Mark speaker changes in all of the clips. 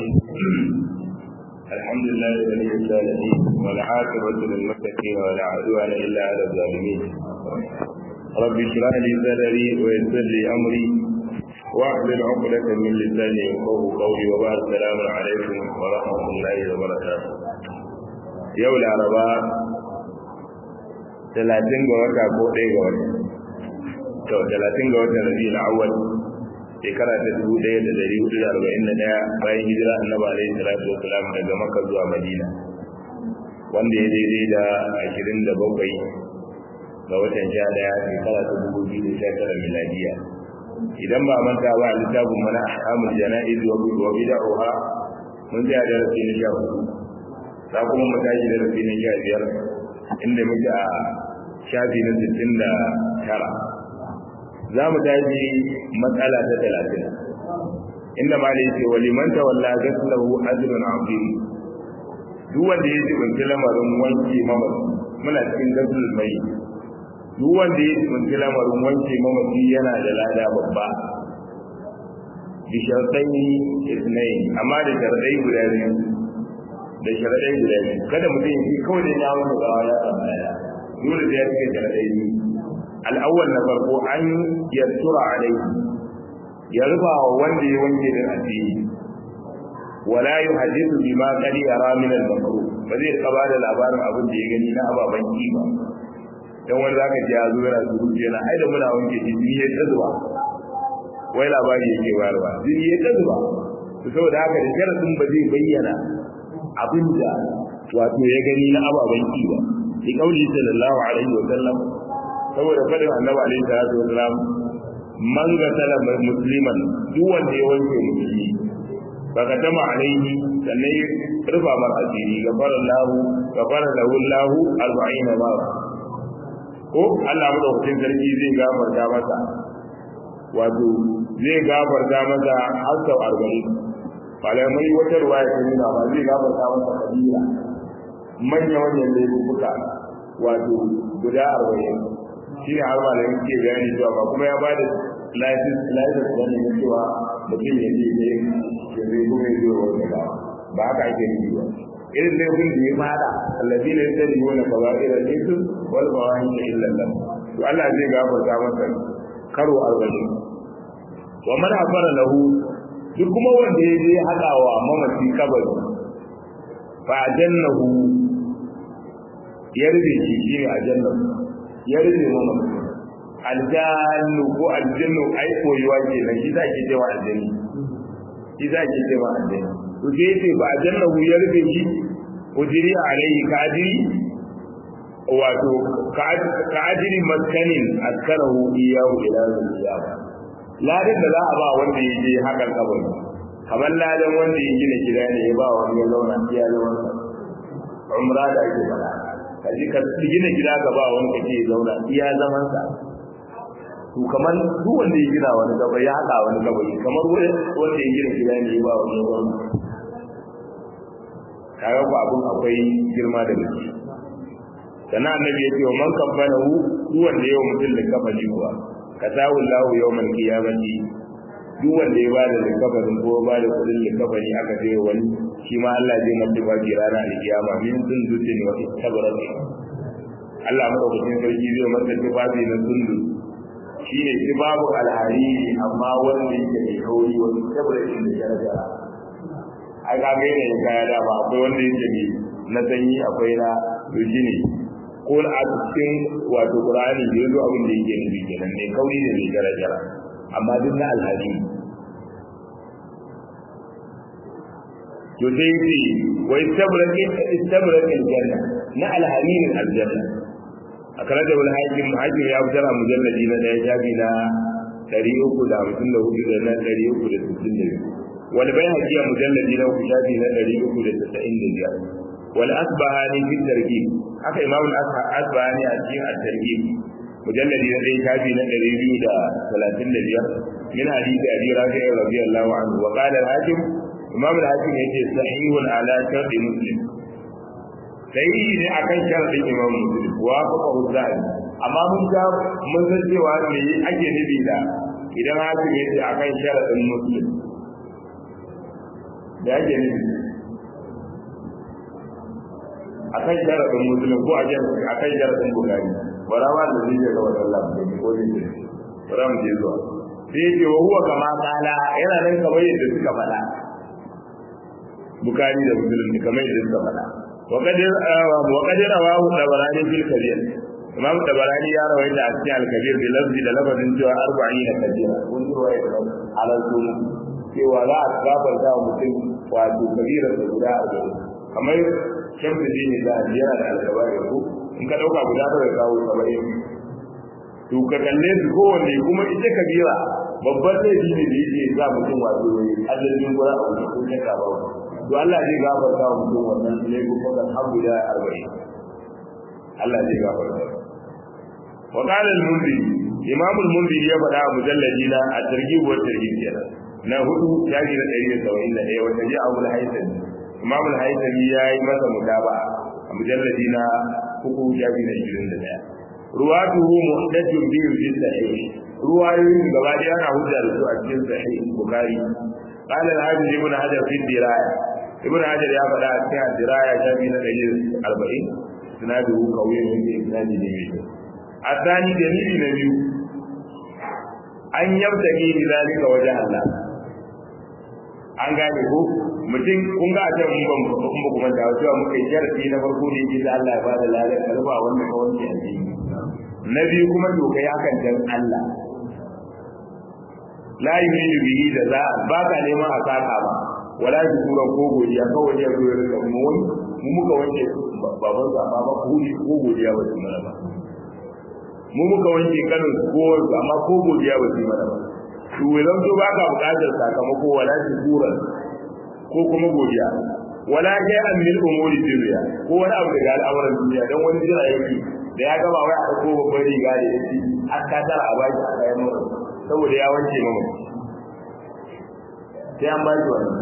Speaker 1: الرحيم الحمد لله ولي الصالحين والعاقبة للمتقين ولا عدوان إلا على الظالمين رب اشرح لي صدري ويسر لي أمري واحلل عقدة من لساني يفقه قولي وبارك السلام عليكم ورحمة الله وبركاته يوم العرباء talatin ga wata ko ɗaya ga wata to talatin ga watan rabi'ul awwal shekara ta dubu ɗaya da ɗari hudu da arba'in da ɗaya bayan hijira annabi alaihi salatu wasalam daga makka zuwa madina wanda ya daidai da ashirin da bakwai ga watan sha ɗaya shekara ta dubu biyu da sha tara miladiya idan ba manta ba littafin mana ahkamul jana'iz wa bid'uha mun tsaya darasi na sha hudu za kuma mu tashi darasi na sha biyar inda muke a shafi na sittin da tara za mu tashi matsala ta talatin inda ma ce wa liman tawalla gaslahu ajrun azim duk wanda ya jibinci lamarin wanke mamaci muna cikin gaslul mai duk wanda ya jibinci lamarin wanke mamaci yana da lada babba bi sharɗai isnai amma da sharɗai guda biyu da sharaɗai guda biyu kada mutum ya ce kawai da ya wani gawa ya samu lada dole da ya cika sharaɗai biyu al'awwal na farko an yattura alaihi ya rufa wa wanda ya wanke din asiri wala yuhaddithu bima qad yara min al-makruh ba zai kaba da labarin abin da ya gani na ababan kima dan wanda zaka ji ya zo yana surutu yana ai da muna wanke shi jini ya tazuwa wai labari yake bayarwa jini ya tazuwa to saboda haka da sharadin ba zai bayyana abin da wato ya gani na ababan kima li kauli sallallahu alaihi wa sallam saboda fadin annabi alaihi salatu wasalam man gatala musliman duk wanda ya wanke musulmi baka tama alaihi sannan ya rufa mar asiri gafara lahu gafara lahu lahu arba'ina ba ko Allah madaukakin sarki zai gafarta masa wato zai gafarta masa har sau arba'in malamai wata ruwaya ta nuna ba zai gafarta masa kabila manya manyan laifuka wato guda arba'in shi ne har malamin ke bayani cewa ba kuma ya bada license license wani na cewa mutum ya je ne ya zai kuma ya zo wani ba ba haka ake nufi ba irin laifin da ya fada allazi ne sai ne wani ba irin laifin wal ba wani ne illa Allah to Allah zai gafarta masa karo arba'in wa man afara lahu duk kuma wanda ya je haɗawa mamaci kabari fa jannahu ya rufe shi shine a jannahu ya rufe mana aljannu ko aljannu ai koyuwa ke nan shi zaki ce wa aljanni shi zaki ce wa aljanni to sai ce ba aljannahu ya rufe shi ujiri alaihi kadiri wato kadiri maskanin askarahu iyahu ila ziyaba ladan da za a ba wanda ya je hakan kabari kamar ladan wanda ya gina gida ne ya ba wani ya zauna iya zaman umra da ake faɗa ka ji ka gina gida ka ba wani kake zauna iya zaman sa to kamar duk wanda ya gina wani gaba ya haɗa wani gaba kamar wanda ya gina gida ne ba wani zauna kaga ko abun akwai girma da gaske sannan annabi ya ce wa man kabbana hu duk wanda yau mutum da kafali kuwa kasawu lahu yawmal qiyamati duk wanda ya bada likafarin ko bada kudin likafari aka ce wani shi ma Allah zai masa baki rana alkiyama min sun zuce ne wata tabarar Allah madaukakin sarki zai masa tufafi na sundu shi ne babu alhariri amma wanda yake mai kauri wani tabarakin da ya raja ai ka ga yanayin kaya da ba akwai wanda yake mai na sanyi akwai na to shi ne ko a cikin wato Qur'ani da yazo abin da yake nufi kenan ne kauri da mai daraja amma duk na alhaji to sai ce wa istabraqi istabraqi aljanna na alhamin aljanna akaraja wal hakim hakim ya fitar mujalladi na daya jabi na 354 da na 362 wal bayhaqi mujalladi na jabi na 395 wal asbahani fi targhib haka imamul asbahani a cikin at-targhib mujalladi na ɗaya shafi na ɗari biyu da talatin da biyar min hadisi abi rafi radiyallahu anhu wa qala al-hakim imam al-hakim yace sahihun ala sharti muslim sahihi ne akan shartin imam muslim wa faqa huzari amma mun ga mun san cewa me ake nufi da idan hakim yace akan sharadin muslim da yake nufi a kan sharaɗin musulun ko a kan sharaɗin bukari bara ma da zai ga wannan lafi da ko zai ce bara mu je zuwa sai ce wa huwa kama kala yana nan kamar yadda suka faɗa bukari da musulun kamar yadda suka faɗa وقد وقد رواه الطبراني في الكبير imam tabarani ya rawaita a cikin al-kabir bi lafzi da lafazin cewa 40 kabira kun ji ruwaya da alal sun cewa za a gafarta wa mutum wato kabira da guda 40 kamar shamsu dini da yana da alkabari ko in ka dauka guda da kawo 70 to ka kalle su kowanne kuma ita kabira babban laifi ne da yake za mutum wato adadin gura a wuce ko ta ba to Allah zai gafarta wa mutum wannan laifukan har guda 40 Allah zai gafarta وقال المنذري امام المنذري ya faɗa a mujalladi na a targhib wa tarhib kenan na hudu shafi na 171 wanda ji Abu al-Haythami imam al-Haythami yayi masa mutaba a mujalladi na uku shafi na 21 ruwatuhu muhdathun bi fi sahih ruwayoyin gaba da yana hujja da su a cikin sahih bukhari قال الحافظ ابن حجر في الدرايه ابن حجر يا فدا في الدرايه شافي na 140 سناده قوي من اسناد جميل الثاني دليل نبي an yabtaki bi zalika waje Allah an gane ko mutum kun ga a mun ban kun ba kuma da cewa muka yi sharadi na farko ne ki Allah ya bada ladan karba wannan kawai ke addini na biyu kuma to kai hakan dan Allah la yuridu bihi da za ba ka neman a saka ba wala shukuran ko godiya kawai ya zo ya rika mu wani mu muka wanke baban sa ba ko ko godiya ba su mana ba mu muka wanke kanin kowar amma ko godiya ba su yi mana ba to idan to baka bukatar sakamako wala shukura ko kuma godiya wala shay'an min umuri dunya ko wani abu daga al'amuran duniya dan wani jira yake da ya gaba wai a ko babban riga da yake an ka tara a baki a kayan mu saboda ya wanke mu sai an baki wannan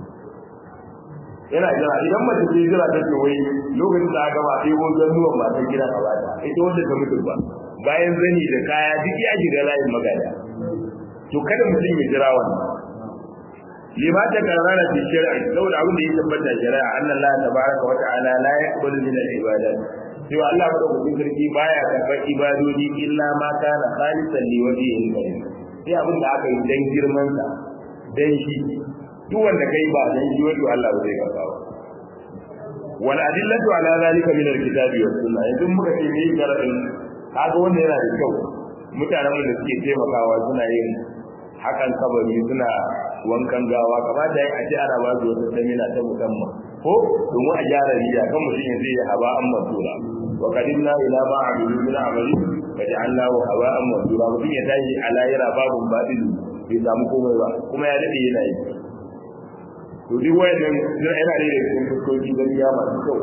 Speaker 1: yana jira idan mace ce jira ta ce wai lokacin da aka gama sai ko zannuwan matan gida a bata ita wanda ta mutu ba bayan zani da kaya duk ya shiga layin magana to kada mutum ya jira wannan lima ta karara fi shari'a saboda abin da ya tabbata shari'a anna Allah tabaraka wa ta'ala la yaqbalu min al-ibadat cewa Allah madaukakin sarki baya karɓar ibadodi illa ma kana khalisan li wajhihi karim sai abin da aka yi dan girman sa dan shi duk wanda kai ba dan shi wato Allah ba zai karɓa ba wal adillatu ala zalika min al-kitabi was sunnah yanzu muka ce me sharadin kaga wanda yana da kyau mutanen da suke taimakawa suna yin hakan kabari suna wankan gawa kamata ya ce ana ba su wata samina ta musamman ko domin a gyara riya kan mutum ya zai haba an masura wa qadimna ila ma amilu min amali fa ja'alnahu haba an masura mutum ya tashi a layira babun badilu bai samu komai ba kuma ya dade yana yi to duk wayannan yana da cikin fuskoki gaskiya masu kyau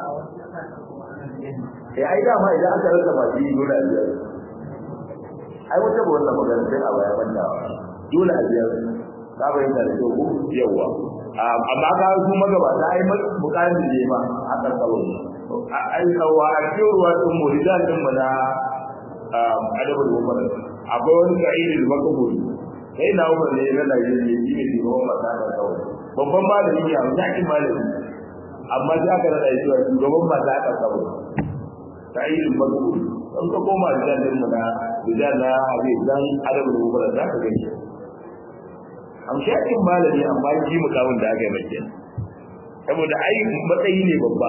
Speaker 1: eh ai dama idan aka rasa masu yi dole a biyar ai wata ba wannan magana sai a baya bandawa dole a biyar ka bayyana da kyau ko yawa amma ka su magabata ai bukatar da ma a kan kawai ai kawa a cikin ruwa din mu rijal din mu na adabul umar akwai wani sa'idul makabul sai na umar ne na Najeriya shi ne shugaban mata da kawai babban malami ne amma yakin malami amma sai aka rada shi shugaban mata da kawai sa'idul makabul in ka koma rijal din mu na rijal na hadis dan adabul umar za ka gani amshakin malami amma shi mukamin da aka yi mai kenan saboda ai matsayi ne babba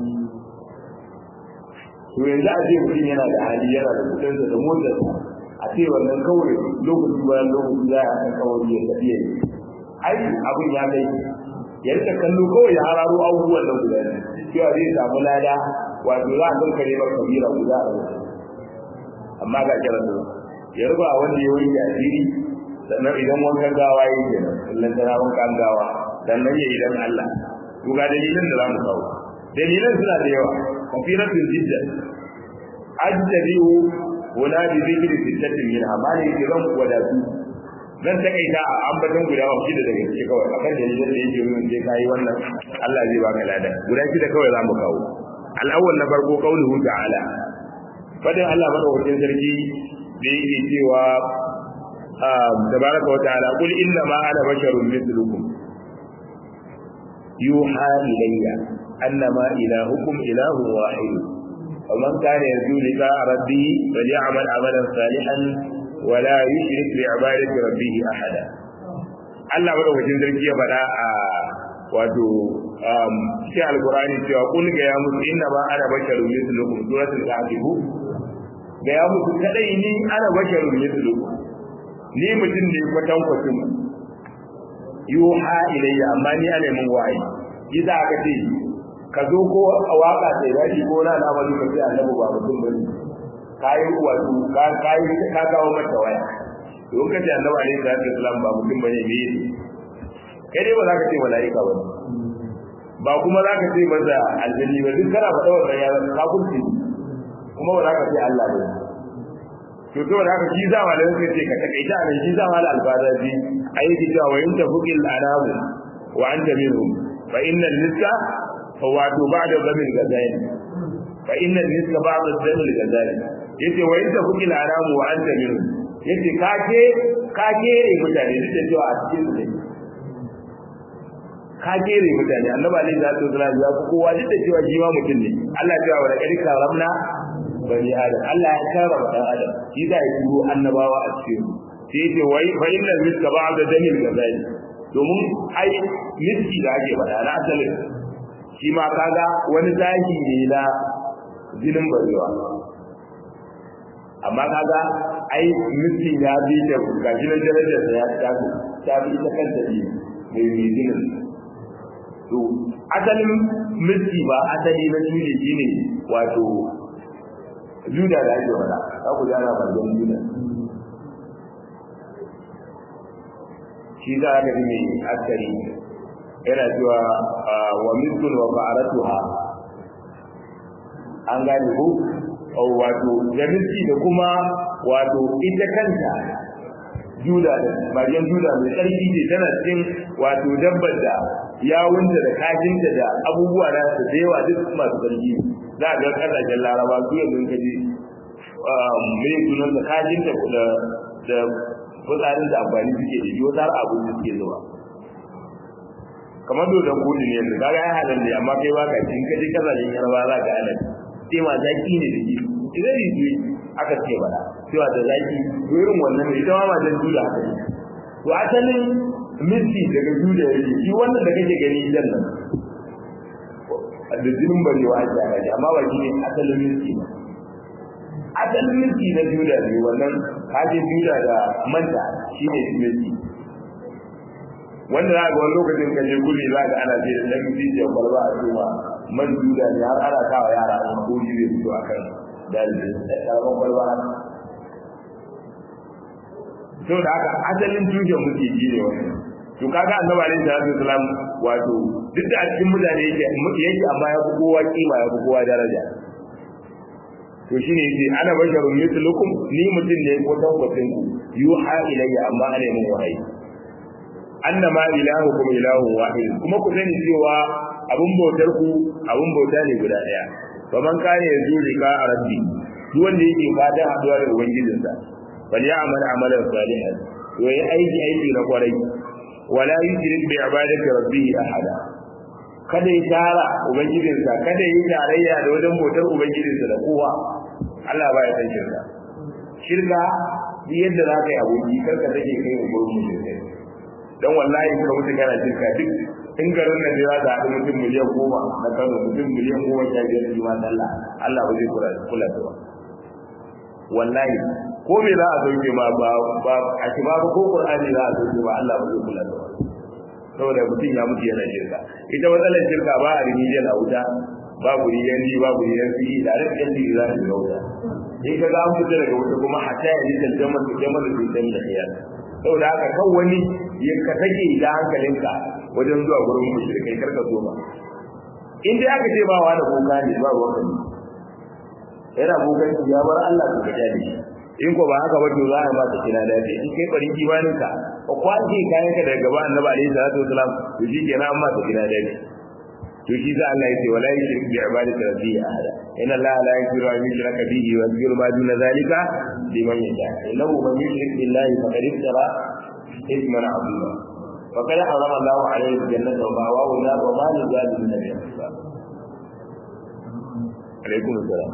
Speaker 1: to yanzu a ce mutum yana da hali yana da kudinsa da motarsa a ce wannan kawai lokaci bayan lokaci za a kan kawai ya tafi ya ai abin ya kai ya rika kallo kawai ya hararo abubuwan nan guda ne cewa zai samu lada wato za a kankare ba kabira guda a amma ga kiran ya ruba wanda ya wanke asiri sannan idan wankan gawa yi ke nan kullum tana wankan gawa sannan ya idan Allah to ga dalilan da zamu kawo dalilan suna da yawa kafiratul jidda ajtabiu wala bi zikri sittatin min amali kiran wadatu zan takaita a ambaton guda wa shida daga cikin kawai akan dalilan da yake nuna sai kai wannan Allah zai baka lada guda shida kawai zamu kawo al-awwal na farko qauluhu ta'ala fadin Allah madaukakin sarki da yake cewa tabaraka wa ta'ala kul inna ma ana basharun mithlukum yuha ilayya annama ilahukum ilahun wahid ومن كان يرجو لقاء ربه فليعمل عملا صالحا ولا يشرك بعبادة ربه أحدا Allah madaukakin sarki ya faɗa a wato cikin alkurani cewa kun ga ya musu inna ma ana basharun mislukum suratul kahf ga ya musu kadai ni ana basharun mislukum ni mutum ne kwatan kwatin yuha ilayya amma ni ana min wahayi idan aka ce ka zo ko a waka sai yaji ko na al'amari ka ce annabi ba mutum bane kai wato ka kai ka kawo mata waya to ka ce annabi alaihi salatu wasallam ba mutum bane me ne kai dai ba za ka ce malaika ba ba kuma za ka ce maza aljanni ba duk kana faɗa wannan ya zama kafirci kuma ba za ka ce Allah ba to to da haka shi za ma da suka ce ka takaita ne shi za ma da alfadaji ayi cewa wa in tafuqil anamu wa anta minhum fa innal niska wato ba da zamin gazali fa inna niska ba da zamin gazali yace wa inda kuki laramu wa anta min yace ka ke ka kere mutane duk da cewa a cikin su ka kere mutane annabi alaihi salatu wasallam ya ku kowa duk da cewa shi ma mutum ne Allah ya wa da kadi karamna bani adam Allah ya karama dan adam shi da ya turo annabawa a cikin sai yace wai fa inna niska ba da zamin gazali domin ai miski da ake faɗa na asalin shi ma kaga wani zahi ne na jinin barewa amma kaga ai misi ya bi da gashi na darajar da ya tafi ta bi ita kanta ne mai mai jinin to asalin misi ba asali na jini shine wato juda da ake wada za ku jana bargon juda shi za a ga mai askari yana cewa wa miskun wa fa'aratuha an gane ko wato da miski da kuma wato ita kanta juda da mariyan juda mai tsarki ce tana cikin wato dabbar da yawunta da kashinta da abubuwa na su da yawa duk masu tsarki za a ga kasashen laraba su yanzu kaji mai sunan da kashinta da da fitsarin da amfani suke da yiwu har abin da suke zuwa kamar dodon kudi ne yanzu kaga ya halin da amma kai baka cin ka je kasashen yarba za ka ana sai ma zaki ne da shi idan yi aka ce bada cewa da zaki to irin wannan ne ita ma ma dan duda haka to asalin misi daga duda yake shi wannan da kake gani idan nan da jinin barewa ake aka ji amma ba shi ne asalin misi ba asalin misi na duda ne wannan kaje duda da manta shi ne misi wanda za ga wani lokacin ka je guri za ga ana ce da ɗan jijiyar kwalba a cewa man duda ne har ana kawo yara a kuri zai fito a kan dalilin da ƙaramin kwalba to da haka asalin tushen muke ji ne wannan to kaga annabi alaihi salatu wasalam wato duk da a cikin mutane yake yake amma ya fi kowa kima ya fi kowa daraja to shine yace ana basharun mithlukum ni mutum ne ko tabbacin ku yuha ilayya amma ana yin wahayi annama ilahukum ilahun wahid kuma ku sani cewa abun bautar ku abun bauta ne guda daya fa man kana yanzu rika a rabbi duk wanda yake fatan haduwa da ubangijinsa bal ya'mal amalan salihan to yi aiki aiki na kwarai wala yushrik bi ibadati rabbih ahada kada ya tara ubangijinsa kada ya tarayya da wajen bautar ubangijinsa da kowa Allah ba ya san shirka shirka duk yadda za ka yi aboki karka take kai mu gurbin shirka dan wallahi ka mutu kana shirka duk in garin nan za ta haɗu mutum miliyan goma na kano mutum miliyan goma sha biyar su ma Allah Allah ba zai kula kula da wallahi ko me za a sauke ma ba ba a shi ba ko Qur'ani za a sauke ma Allah ba zai kula da saboda mutum ya mutu yana shirka ita matsalar shirka ba a rimijiyar a wuta babu riyan ni babu riyan fi da rikin ni za a shiga wuta in ka ga an fita daga wuta kuma hatta ya yi tantamar da jamar da sai da khiyar saboda haka kan wani ya ka take da hankalinka wajen zuwa gurin mushrikai karka zo ba in dai aka ce ba wa da boka ne ba ruwan kani yana bokan ya bar Allah ka gaja ne in ko ba haka ba to za a ba ta kina da in kai barin kibanin ka ko kwaje kayan ka daga gaba annabi alaihi salatu wasalam to shi kenan amma ta kina da to shi za Allah ya ce wala yushrik bi ibadati rabbihi ahada inna Allah la yaghfiru an yushraka bihi wa yaghfiru ma duna zalika liman yasha innahu man yushrik billahi faqad iftara ithman 'azima fa kada harama Allah alaihi jannata wa ma wa la wa ma li zalimin min ansar alaikum assalam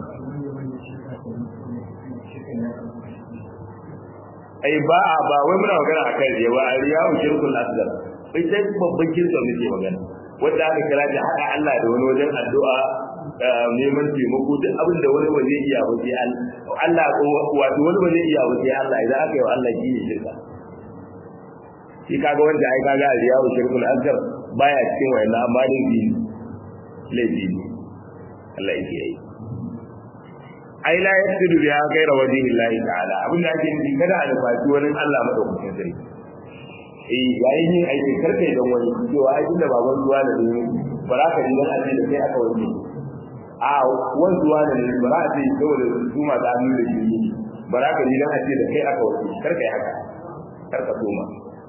Speaker 1: ai ba a ba wai muna magana akan riya ba riya u shirkul asghar sai sai babban kirka muke magana wanda aka kira da hada Allah da wani wajen addu'a neman taimako duk abin da wani ba zai iya ba sai Allah wato wani ba zai iya ba sai Allah idan aka yi wa Allah shi ne shirka shi kaga wanda ai kaga riya u shirkul asghar baya cikin wayannan amma dai bi laifi ne Allah yake yi ai la yasidu biha ghayra wajhi Allah ta'ala abinda ake nufi kada a nufaci wani Allah madaukakin sarki eh yayin yin aikin karka idan wani cewa ai tunda baban zuwa da ne ba za ka ji dan aje da kai aka wanke a wani zuwa da ne ba za a ce saboda su ma da hannu da shi ba za ka ji dan aje da kai aka wanke karka yi haka karka soma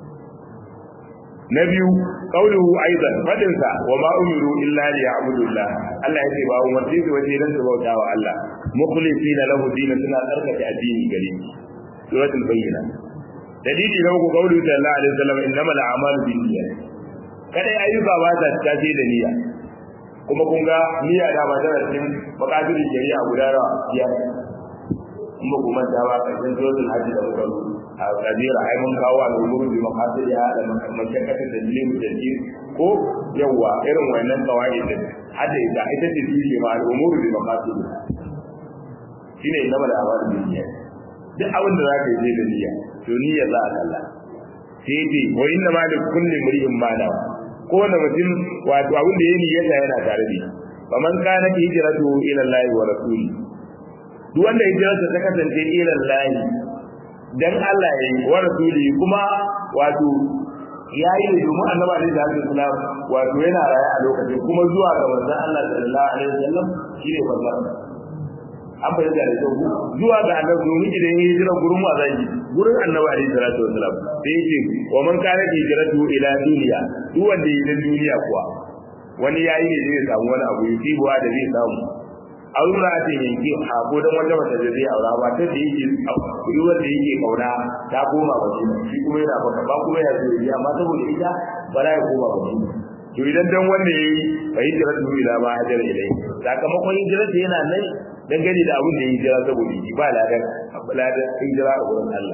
Speaker 1: na biyu qauluhu aidan fadin sa wa ma umiru illa li ya'budullah Allah yake ba umarci su waje dan su bauta wa Allah mukhlisina lahu dinan suna tsarkake addini gare shi suratul bayyina dalili na uku qaulu sallallahu alaihi wasallam innamal a'malu binniyat kada ayyuka ba ta tace da niyya kuma kun ga niyya da ba tana cikin bakaturin shari'a guda rawa biyar kuma kuma ta ba karshen suratul hajj da muka a kabira ai mun kawo al'umuru bi maqasidiha da mashakkatin da dalilin dalil ko yawa irin wannan kawai din hada ita ita ce tushe ma al'umuru bi maqasidiha shine inna da amal bi niyya duk abin da zaka yi da niyya to niyya za a kalla sai dai wa inna ma li kulli mri'in ma nawa ko wanda mutum wato abin da ya niyyata yana tare da shi faman kana hijratu ila Allah wa rasuli duk wanda hijrarsa ta kasance ila Allah dan Allah yayi wa rasuli kuma wato yayi ne domin annabi alaihi wasallam wato yana raye a lokacin kuma zuwa ga manzon Allah sallallahu alaihi wasallam shine wannan an bayyana da kyau zuwa ga annabi domin idan yayi hijira gurin wa zai gurin annabi alaihi salatu wasallam sai yace wa man kana hijratu ila duniya duk wanda yayi duniya kuwa wani yayi ne zai samu wani abu yusibuwa da zai samu aure a ce yanki a ko dan wanda mata da zai aura ba ta da yake duk wanda yake kauna ta koma ba shi kuma yana baka ba kuma ya zai amma saboda ita ba za ya koma ba to idan dan wanda yayi fa hijira tu ila ma hajar ilai sakamakon hijira ta yana nan dangane da abin da yayi hijira saboda shi ba ladan ladan hijira a wurin Allah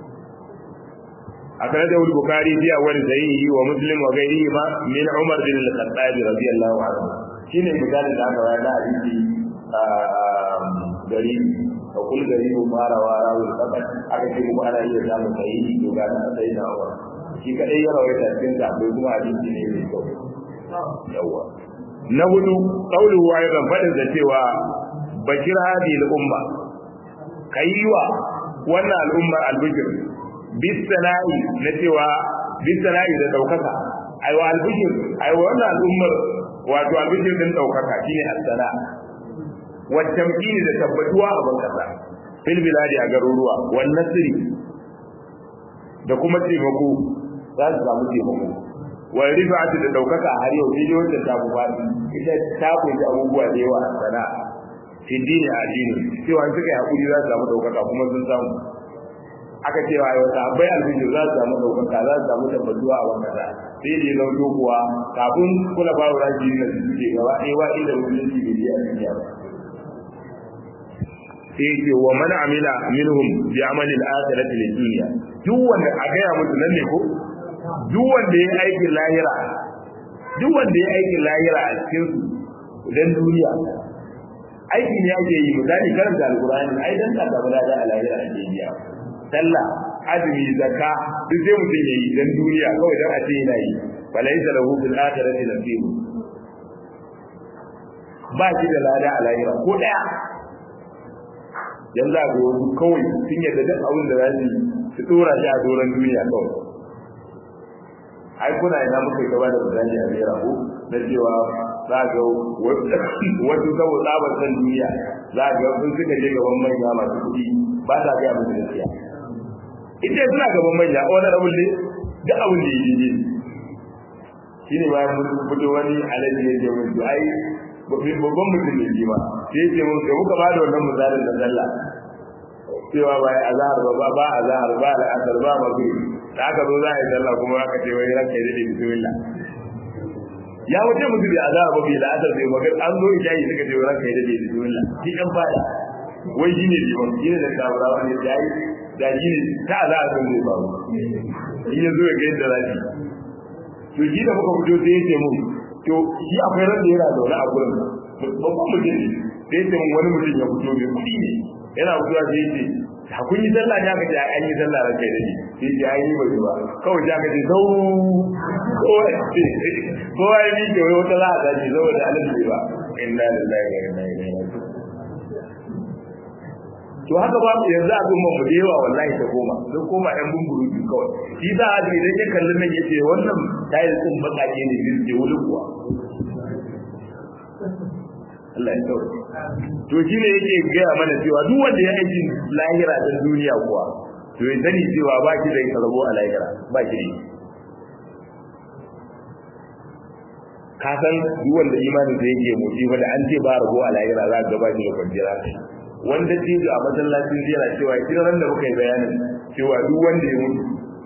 Speaker 1: akan da Bukhari fi awwal sahihi wa Muslim wa ghairihi ma min Umar bin al-Khattab radiyallahu anhu shine misalin da aka bayar da hadisi gari a kul gari mu fara wara wa sabat aka ce mu ana iya samu sahihi to ga na sai da wa shi kadai ya rawaita cikin da bai kuma hadisi ne mai kyau yawa na hudu qauluhu ayran fadin da cewa bakir hadi al-umma kaiwa wannan al'umma al-bikr bisala'i na cewa bisala'i da daukaka aiwa al-bikr aiwa wannan al'ummar wato al-bikr din daukaka shine as-sala wa tamkini da tabbatuwa a ban kasa fil biladi a garuruwa wan nasri da kuma taimako za su samu taimako wa rifa'atu da daukaka har yau dai wanda ta buwa ita ta kunshi abubuwa da yawa a sana fi dini a dini cewa suka yi hakuri za su samu daukaka kuma sun samu aka ce wa yau sahabbai alfijir za su samu daukaka za su samu tabbatuwa a wannan kasa sai da ya zauto kuwa kafin kula ba wa raji na suke gaba ɗaya wa inda musulunci bai je a duniya ba sai yake wa man amila minhum bi amali al-akhirati lid dunya duk wanda a gaya musu nan ne ko duk wanda ya aiki lahira duk wanda ya aiki lahira a cikin su dan duniya aiki ne ake yi misali karanta alqur'ani ai dan ka samu lada a lahira a jiya sallah azumi zakka duk sai mutum yayi dan duniya kawai dan a ce yana yi falaysa lahu bil akhirati nasib ba shi da lada a lahira ko daya yanzu a ga wasu kawai sun yadda duk abin da za su su dora shi a doron duniya kawai ai kuna ina muka yi gaba da misali a naira ko na cewa za ga wasu saboda tsabar san duniya za ga sun suka je gaban manya masu kuɗi ba sa gaya musu gaskiya ita suna gaban manya wani abin ne duk abin da ya je shi ne bayan mun fito wani alaji ya ce mun to ai babban mutum ne shi ma sai ce mun da muka bada wannan misalin da sallah cewa ba azhar ba ba ba azhar ba al'asar ba maghrib da aka zo za a yi sallah kuma aka ce wai ranka ya dade bismillah ya wuce musu da azaba ba bai la'asar sai magar an zo isha'i suka ce ranka ya dade bismillah shi dan fada wai shine liman shine da tabarawa ne da yi da shi ne ta azaba sun zai faru in ya zo ya ga yadda zafi to shi da muka fito sai ya ce mun to shi akwai ran da yana zaune a gurin babban mutum ne sai ya ce mun wani mutum ya fito mai kuɗi ne yana fitowa sai ya ce ha kun yi sallah ne aka ce an yi sallah ran kai da ni sai ce an yi bai ba kawai sai aka ce zau kowa kowa ya miƙe wai wata la'a ce saboda alaji ba inna lillahi wa inna ilaihi raji'un to haka ba mu yanzu abin mu da yawa wallahi ta koma sun koma ɗan bumburu biyu kawai shi za a ji idan ya kalli nan yace wannan tayar din bakake ne biyu ke wuli kuwa Allah ya tsawo to shi ne yake gaya mana cewa duk wanda ya aiki lahira ta duniya kuwa to ya sani cewa ba shi da karbo a lahira ba shi da ka san duk wanda imanin da yake motsi ba da an ce ba rabo a lahira za ka ga ba shi da kwanciyar wanda tijo a masallacin yana cewa kiran da muka yi bayanin cewa duk wanda ya mutu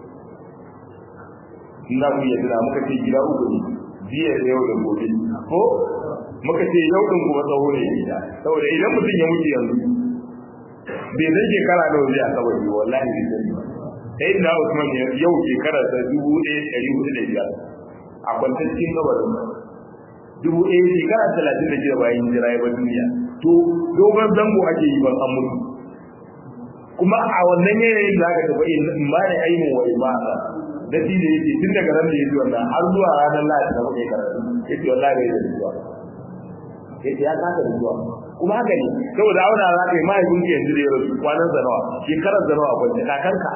Speaker 1: ina mu yi tuna muka ce gida uku ne jiya da yau da gobe ko muka ce yau din kuma tsawo ne gida saboda idan mutum ya mutu yanzu bai zai shekara da wajen a kabari wallahi bai sani ba sai da Usman yau shekara ta dubu ɗaya ɗari hudu da biyar a kwantar cikin kabarin dubu ɗaya shekara talatin da shida bayan jira ya bar duniya to dogon zango ake yi ban an mutu kuma a wannan yanayin da aka tafi in ba da ainihin wa ibada da shi da yake tun daga ran da yake wannan har zuwa ranar lahadi da muka yi karatu yake wallahi bai da zuwa yake ya kasa da zuwa kuma haka ne saboda auna za ka yi mahaifin ka yanzu da ya rasu kwanan zanawa shekarar zanawa kwanci kakanka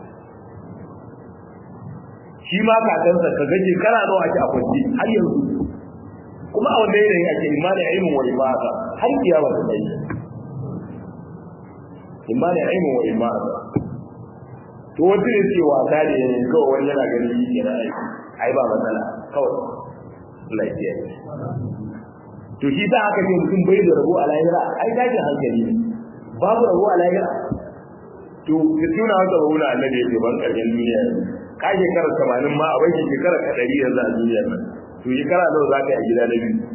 Speaker 1: shi ma kakansa ka ga shekara nawa ake a kwanci har yanzu kuma a wanda yanayin ake imani ilmin wa ibada har kiyama ta tsaye imani ilmin wa ibada to wanda ne ce wasa ne kawai wani yana ganin yi ke aiki ai ba matsala kawai lafiya to shi ta haka ce mutum bai da rabo a lahira ai tashin hankali ne babu rabo a lahira to ka tuna wata rahuna annabi ya ce ban karshen duniya ka shekara 80 ma a bai shekara 100 yanzu a duniyar nan to shekara nawa za ka yi a gida na biyu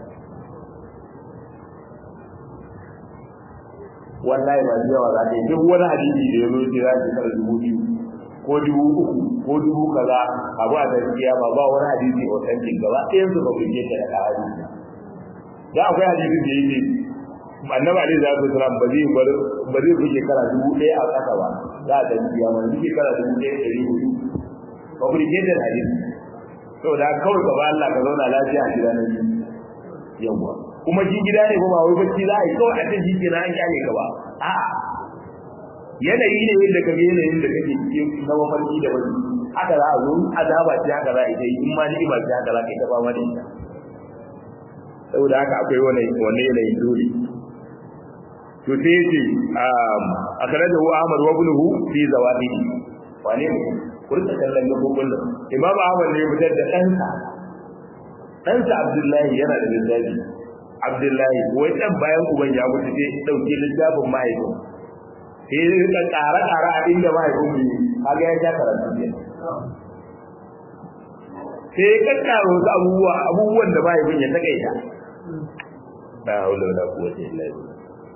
Speaker 1: wallahi ba da yawa za ka yi duk wani hadisi da ya zo ce za ka kara dubu biyu ko dubu uku ko dubu kaza abu a gaskiya ba ba wani hadisi authentic gaba ɗayan su ba ku je ka da hadisi da akwai hadisi da yake annabi alaihi salatu wasalam ba zai bar ba zai fi shekara dubu ɗaya a ƙasa ba za a gaskiya ba zai shekara dubu ɗaya ɗari hudu ba ku je da hadisi saboda kawai ka ba Allah ka zauna lafiya a gida na biyu yawa kuma shi gida ne ba wai bacci za a yi kawai a ce shi ke na an kyale ka ba a'a yanayi ne yadda ka yanayin da kake cikin na mafarki da wani haka za a zo azaba ce haka za a yi in ma ni'ima ce haka za ka yi ta fama da ita saboda haka akwai wani wani yanayin dole to sai yace a kare da Ahmad wa ibnuhu fi zawadihi wane ne kurta kallon gabobin nan Imam Ahmad ne ya fitar da ɗansa ɗansa Abdullahi yana da littafi Abdullahi wai dan bayan uban ya mutu sai dauke littafin mahaifin sai ya rika ƙara ƙara a inda mahaifin mu kaga ya sha karatu ne sai ya kakkaro wasu abubuwa abubuwan da mahaifin ya takaita la haula wala quwwata illa billah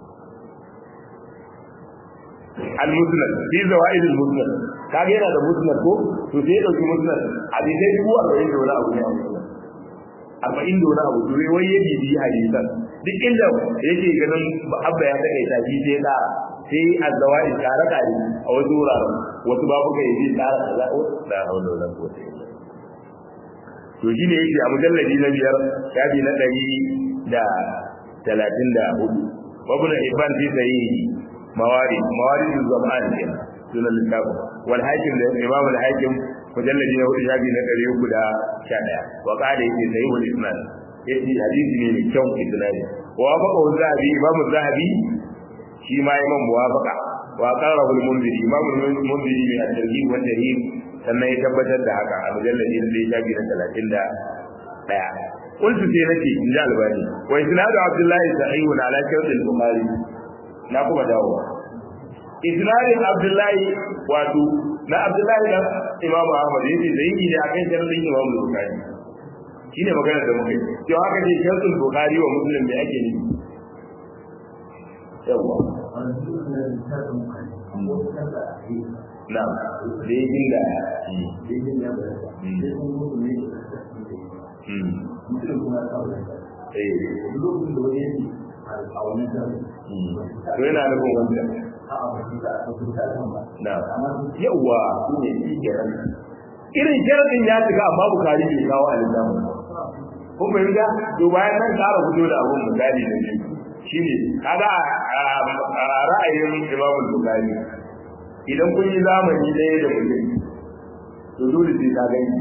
Speaker 1: al-musnad fi zawaid al-musnad kage yana da musnad ko to sai ya dauki musnad a dai dubu arba'in da wani abu ne arba'in da wani abu to wai ya bibi hadisan duk inda yake ganin abba ya takaita shi sai ya sai az-zawaid kare kare a wasu wuraren wasu babu kai zai tsara kaza la haula wala quwwata illa to shi ne yake a mujalladi na biyar shafi na ɗari da talatin da hudu wabuna ibn fi sahihi mawari mawari zaman ke sunan littafin wal hakim da imam al hakim mujalladi na hudu shafi na ɗari uku da sha ɗaya wa qala yake sahihul isnad yace hadisi ne mai kyau isnadi wa faqa zahabi imam zahabi shi ma imam muwafaqa wa qarahu al munziri imam al munziri min at-tarhib wa tarhib sannan ya tabbatar da haka a mujalladi na ɗaya shafi na talatin da ɗaya قلت في نفسي إن جاء الباني وإسناد عبد الله صحيح على شرط البخاري نقوم دعوة إسناد عبد الله واتو نا عبد الله Imam Ahmad yace sahihi ne akan sharadin Imam Bukhari shine magana da muke to haka ce sharadin Bukhari wa Muslim me ake nufi yawa na da yin da to yana nufin wanda na yawa irin sharadin ya shiga amma bukari bai kawo a littafin kun fahimta to bayan nan ƙara fito da abun misali da shi shine kaga a ra'ayin Imam Bukhari idan kun yi zamani ɗaya da mutum to dole sai ka gani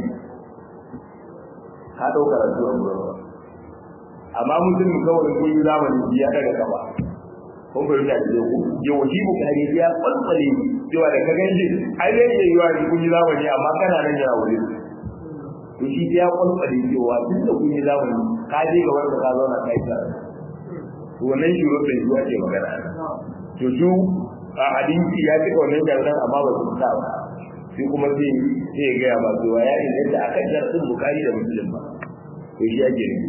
Speaker 1: ka ɗauka rasuwar gurin amma mutum kawai kun yi zamani biya daga gaba kun fahimta da ku yau shi Bukhari ya kwalkwale cewa da ka gani ai dai ke yiwa kun yi zamani amma kana nan yana wuri to shi ya kwalkwale cewa duk da kun yi zamani ka je ga wanda ka zauna kai ta to wannan shi rubin shi ake magana to su a hadisi ya cika wannan jarunan amma ba su sa ba sai kuma sai sai ya gaya ba cewa ya inganta akan jarumin bukari da muslim ba to shi ake ne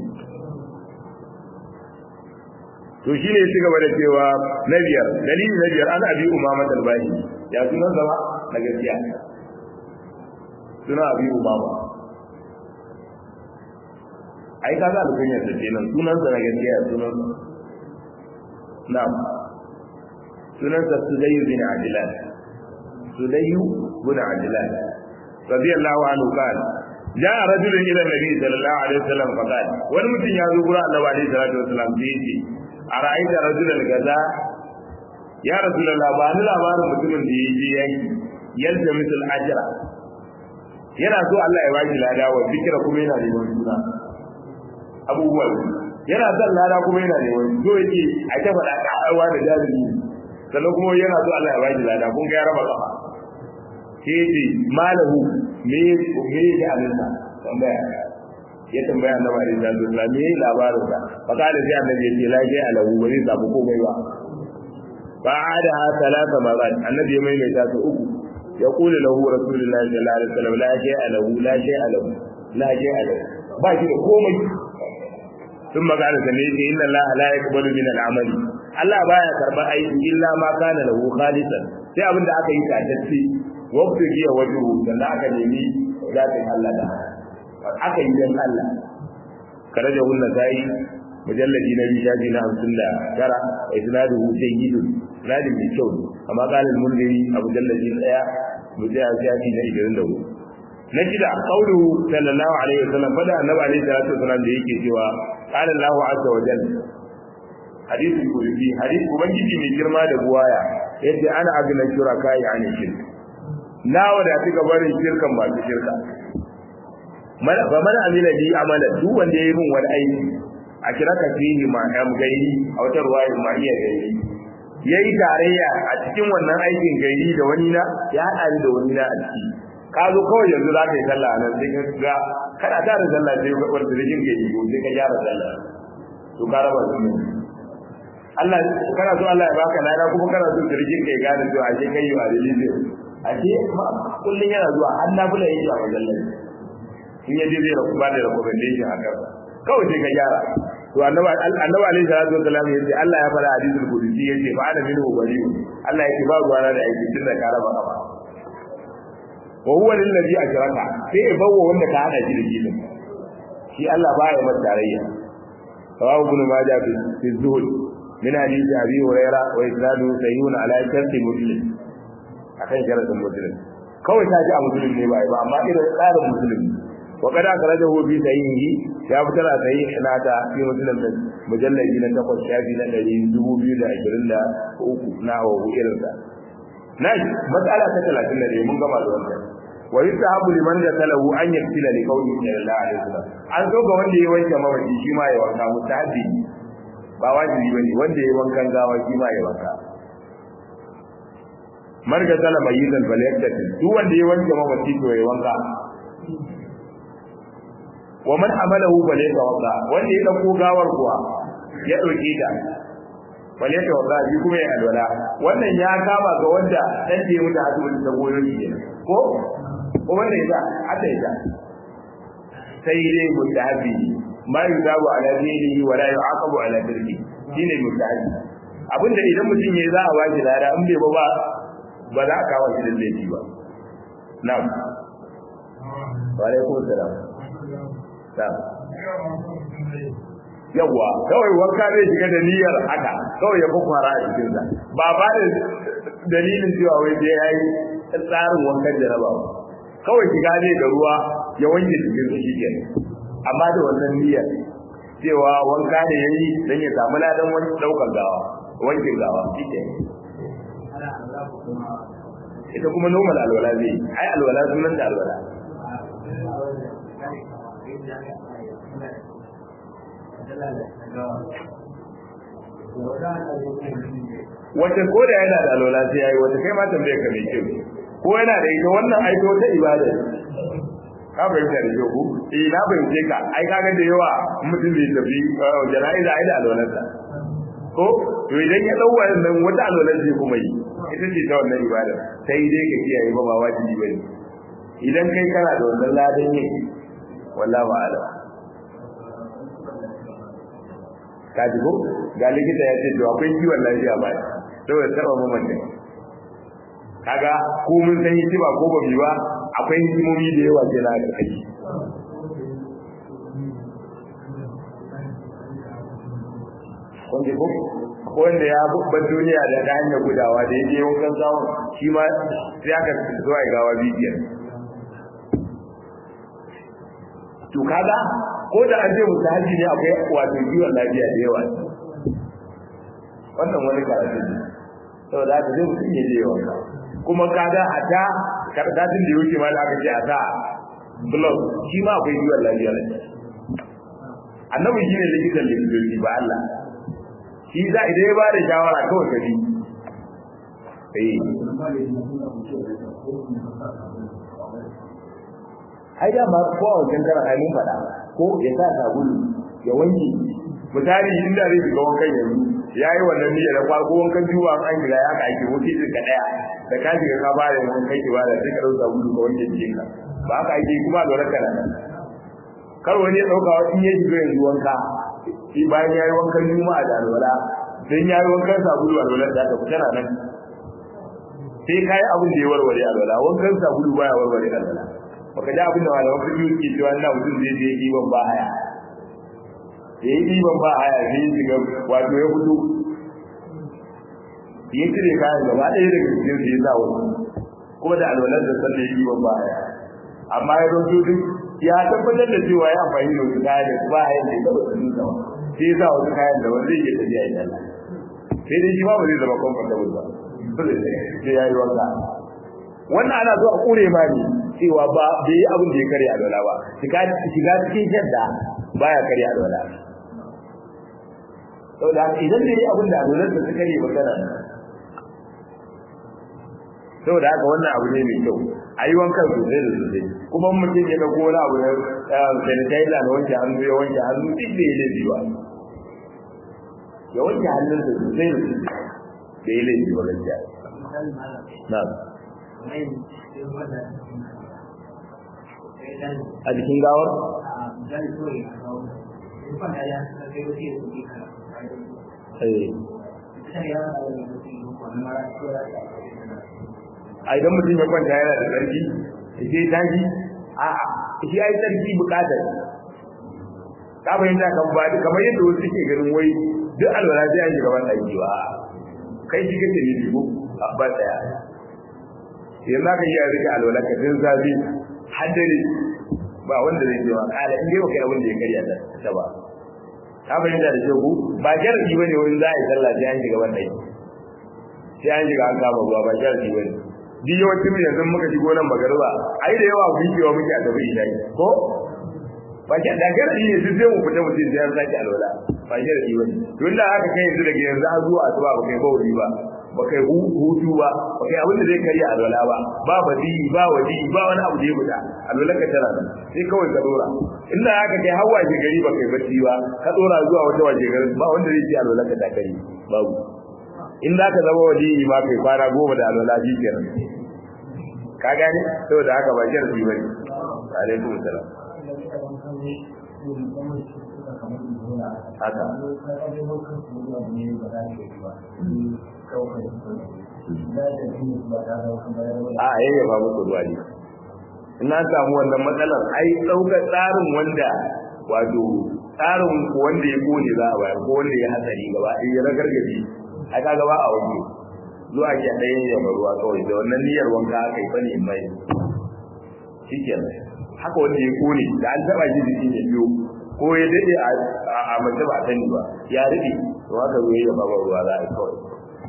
Speaker 1: to shi ne shiga da cewa na biyar dalili na biyar an abi umama talbahi ya sunan zama na gaskiya suna abi umama ai ka ga alkunyar sa kenan sunan sa na gaskiya sunan na'am sunan sa sudayyu bin ajlan sudayyu bin ajlan radiyallahu anhu kan جاء رجل الى النبي صلى الله عليه وسلم فقال wani mutum ya zo gurin annabi alaihi salatu wasallam sai yace ara'aita rajulan kaza ya rasulullah ba ni labarin mutumin da yaje yaki yalda misal ajra yana so Allah ya baki lada wa fikira kuma yana neman suna abubuwan yana son lada kuma yana neman so yake a ta faɗa ƙararwa da jami'i sannan kuma yana so Allah ya baki lada kun ga ya raba kafa sai yace malahu me me ya alinsa tambaya ya tambaya annabi alaihi salatu wasallam me labarin sa fa kada sai annabi ya ce la shay alahu bari sabu komai ba fa ada ha talata marat annabi ya maimaita su uku ya kula lahu rasulullahi sallallahu alaihi wasallam la shay alahu la shay alahu la shay alahu ba shi da komai sun magana sa ne yace inna allaha la yaqbalu min al-amali Allah baya karban aiki illa ma kana lahu khalisan sai abin da aka yi tatacce wabta giya wajuhu sannan aka nemi zatin Allah da aka yi don Allah kare da hunna sai mujalladi na bishaji na hamsin da tara a isnadu hussein yidun isnadin mai kyau amma kalin mulgari a mujalladi daya mujalladi na ishirin da hudu na shida kaulu sallallahu alaihi wasallam fada annabi alaihi salatu wasallam da yake cewa qala Allah azza wa jalla hadithul qudsi hadith ubangiji mai girma da buwaya yace ana agna shuraka ya ne shirk na wadatu gabarin shirkan ba shirka ba mana amina bi amala duk wanda ya yi min wani aiki a kira ka fihi ma am gairi a wata ruwaya ma iya gairi yayi tarayya a cikin wannan aikin gairi da wani na ya hada ni da wani na a ciki ka zo kawai yanzu za ka yi sallah nan sai ka ga kana tare sallah sai ka wanda da jin gairi ko sai ka gyara sallah to ka raba su ne Allah kana so Allah ya baka lada kuma kana so sirrin kai gane cewa ashe kai yi wa dalili ashe kullun yana zuwa har na bula yake a wajen lafiya in yaje zai rabu ba da recommendation a kan kawai sai ka gyara to annabi annabi alaihi salatu wasallam yace Allah ya fara hadisul qudsi yace fa ana minhu bari'u Allah yake ba ruwa da aiki tun da karaba kafa wa huwa lillazi ajraka sai ya bawo wanda ka hada shi da shi shi Allah ba ya masa tarayya rawahu ibn majah fi zuhud min hadith abi hurairah wa isnadu sayyun ala sharti muslim akan sharadin muslim kawai ta ji a muslim ne ba ba amma irin tsarin muslim وقد أخرجه في سيئه يا فترى سيئ ناتا في مسلم مجلد جنة تقوى الشافي لنجي دبو بيو دا عشرين دا أوكو ناوه إرن دا ناجي مسألة تتلاتين لدي من قمع الوانتا ويستحب لمن قتله أن يقتل لقوله صلى الله عليه وسلم an so ga wanda ya wanke mawaji shi ma ya wanka mustahabi ba wajibi bane wanda ya wankan gawa shi ma ya wanka marga tala mayyizan falyaktatil duk wanda ya wanke mawaji to ya wanka wa man amalahu bale tawalla wanda ya dauko gawar kuwa ya dauke ta bale tawalla shi kuma ya alwala wannan ya kama ga wanda dan da ya mutu asibiti ta goyo shi ko ko wanda ya hada ya sai dai mutahabbi ma yuzabu ala dinihi wa la yu'aqabu ala dirki shine mutahabbi abinda idan mutum yayi za a ba shi lada in bai ba ba ba za a kawo shi da laifi ba na'am wa alaikum salam na'am yawa kawai wanka zai shiga da niyyar haka kawai ya kwakwara a cikin sa ba ba da dalilin cewa wai sai yayi tsarin wankan jaraba ba kawai shiga zai da ruwa ya wanke cikin sa shi kenan amma da wannan niyyar cewa wanka ne yayi dan ya samu ladan wani daukar gawa wankin gawa shi kenan ita kuma normal alwala zai ai alwala sunan da alwala wata ko da yana da alwala sai yayi wata kai ma tambaye ka mai kyau ko yana da ita wannan aiko ta ibada ka fahimta da kyau ku eh na fahimce ka ai kaga da yawa mutum zai tafi jana'iza ai da alwalarsa ko to idan ya dau wannan wata alwalar zai kuma yi ita ce ta wannan ibada sai dai ka kiyaye ba ba wajibi bane idan kai kana da wannan ladan yin wallahi a'lam ka ji ko ga likita ya ce to akwai kiwon lafiya ba saboda taba mamanta kaga ko mun san yi ba ko ba bi ba akwai hikimomi da yawa ke na kai kun ji ko ko wanda ya bubban duniya da ta hanyar gudawa da yake wankan zawon shi ma sai aka zo a gawa bibiyar to kaga ko da an ce musu haji ne akwai wato kiwon lafiya da yawa wannan wani karatu ne saboda haka zai mutum ya je yawan kuma kaga a ta karkatun da yake ma da aka ce a ta blog shi ma akwai kiwon lafiya ne annabi shine likitan likitoci ba Allah shi za idan ya bada shawara kawai ka bi eh ai da ma ko a wajen karan ai mun faɗa ko ya sa sabulu ya wanke misali inda zai shiga wankan yanzu ya yi wannan niyyar da farko wankan juwa an gida ya ka aiki wuce din ka daya da ka shiga ka ba da wankan ki ba da sai ka dauka sabulu ka wanke jikin ka ba ka aiki kuma lura ka nan kar wani ya dauka wa in ya shiga yanzu wanka shi bayan ya yi wankan juma'a da alwala dan ya yi wankan sabulu alwala da ta fita nan sai kai abin da ya warware alwala wankan sabulu baya warware alwala baka ji abin da malaman fiƙi suke cewa ina mutum zai je ɗiban ba haya ya yi ɗiban ba haya sai ya shiga wato ya fito ya cire kayan gaba ɗaya daga cikin su ya sa wasu kuma da alwalar da sallah ya ɗiban ba haya amma ya zo duk ya tabbatar da cewa ya amfani da wasu kayan da ba haya da ya taɓa su nuna sai ya sa wasu kayan da wanda zai iya tafiya ya dalla sai dai shi ba ba zai zama comfortable ba sai ya yi wanka wannan ana zuwa kure ma ne cewa ba bai yi abin da ya karya alwala ba shiga cikin shadda baya karya alwala saboda idan da yi abin da alwalar da suka yi magana saboda haka wannan abu ne mai kyau a yi wankan sosai da sosai kuma mutum ya dauko wani abu na sanitizer na wanke hannu ya wanke hannu duk da ya laifi ba ya wanke hannunsa sosai da sosai da ya laifi ba gaskiya na'am a jikin gawar? a idan mutum ya kwanta yana da tsarki sai tashi a shi ya yi tsarki bukatar ka fahimta kan ba kamar yadda wasu ke ganin wai duk alwala sai an shiga ban ɗaki ba kai shi kake ne ko ba tsaya yanzu aka yi a rike alwala ka din zafi haddare ba wanda zai ce wa kala in dai kai abin da ya karya ta ba ka fahimta da shi ku ba sharadi bane wurin za a yi sallah sai an shiga wannan sai an shiga an kama ruwa ba sharadi bane duk yawancin mu yanzu muka shigo nan magarba ai da yawa gujewa muke a tafi isha'i ko ba shi da sharadi ne sai mu fita mutum sai an sake alwala ba sharadi bane tun da haka kai yanzu daga yanzu har zuwa asuba ba kai bauli ba ba kai hutu ba ba kai abin da zai karya alwala ba ba badi ba wadi ba wani abu da ya fita alwala ka tana nan sai kawai ka dora inda haka kai har waje gari ba kai bacci ba ka dora zuwa wata waje gari ba wanda zai ce alwala ka ta kari babu in za ka zama wadi ma kai fara goma da alwala shi kenan ka gane saboda haka ba sharadi bane alaikum salam haka a yayya ba muku ruwa ne ina samu wannan matsalar ai ɗaukar tsarin wanda wato tsarin wanda ya kone za a bayar ko wanda ya hatsari gaba ɗaya ya ragargaje ai kaga ba a wani zuwa ke ɗaya ya ruwa kawai da wannan niyyar wanka aka yi bane mai shikenan haka wanda ya kone da an taba shi jiki ya biyo ko ya dade a mace ba sani ba ya rike to haka zo ya ba ruwa za a yi kawai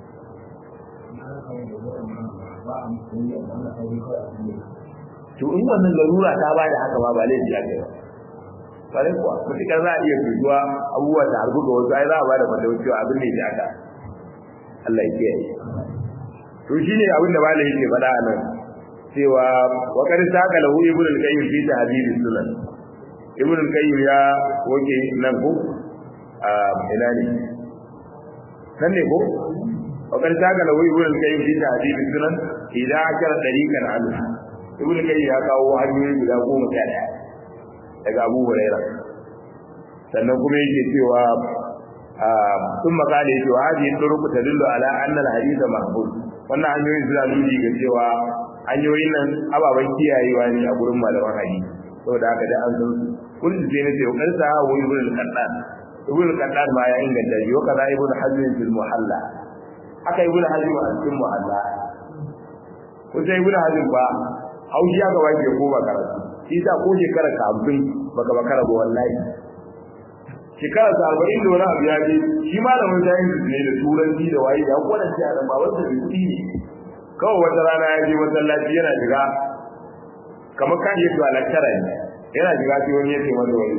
Speaker 1: to in wannan larura ta bada haka ma ba laifi aka yi bare kuwa mutukar za a iya fituwa abubuwa da harbu ga wasu ai za a bada fatawa cewa abin ne ya haka Allah ya kiyaye to shine abin da malai yake faɗa a nan cewa wa qad saka lahu ibn al-qayyim fi tahdhib sunan ibn al-qayyim ya woke nan ko a ina ne nan ne ko wa qad saka lahu ibn al-qayyim fi tahdhib sunan idan akara dariqan an ibn al-qayyim ya kawo hanyoyi guda goma sha daya daga Abu Huraira sannan kuma yake cewa ثم قال يجي وهذه الطرق تدل على أن الحديث محفوظ wannan hanyoyin suna nuni ga cewa hanyoyin nan ababen kiyayewa ne a gurin malaman hadisi saboda haka da an san kun ji ne sai kan sa wa ibn al-qaddan ibn al-qaddan ma ya inganta shi wa kaza ibn hazm fil muhalla haka ibn hazm a cikin muhalla ko sai ibn hazm ba haushi ya gaba ke ko ba karatu shi sa ko shekara ka 50 baka bakara ba wallahi shekara ta arba'in da wani abu ya je shi malamin sayin ne da turanci da waye ya kwana shi a ba wanda bai kuɗi ne kawai wata rana ya je masallaci yana shiga kamar kan yi zuwa lakcara ne yana shiga sai wani ya ce masa wani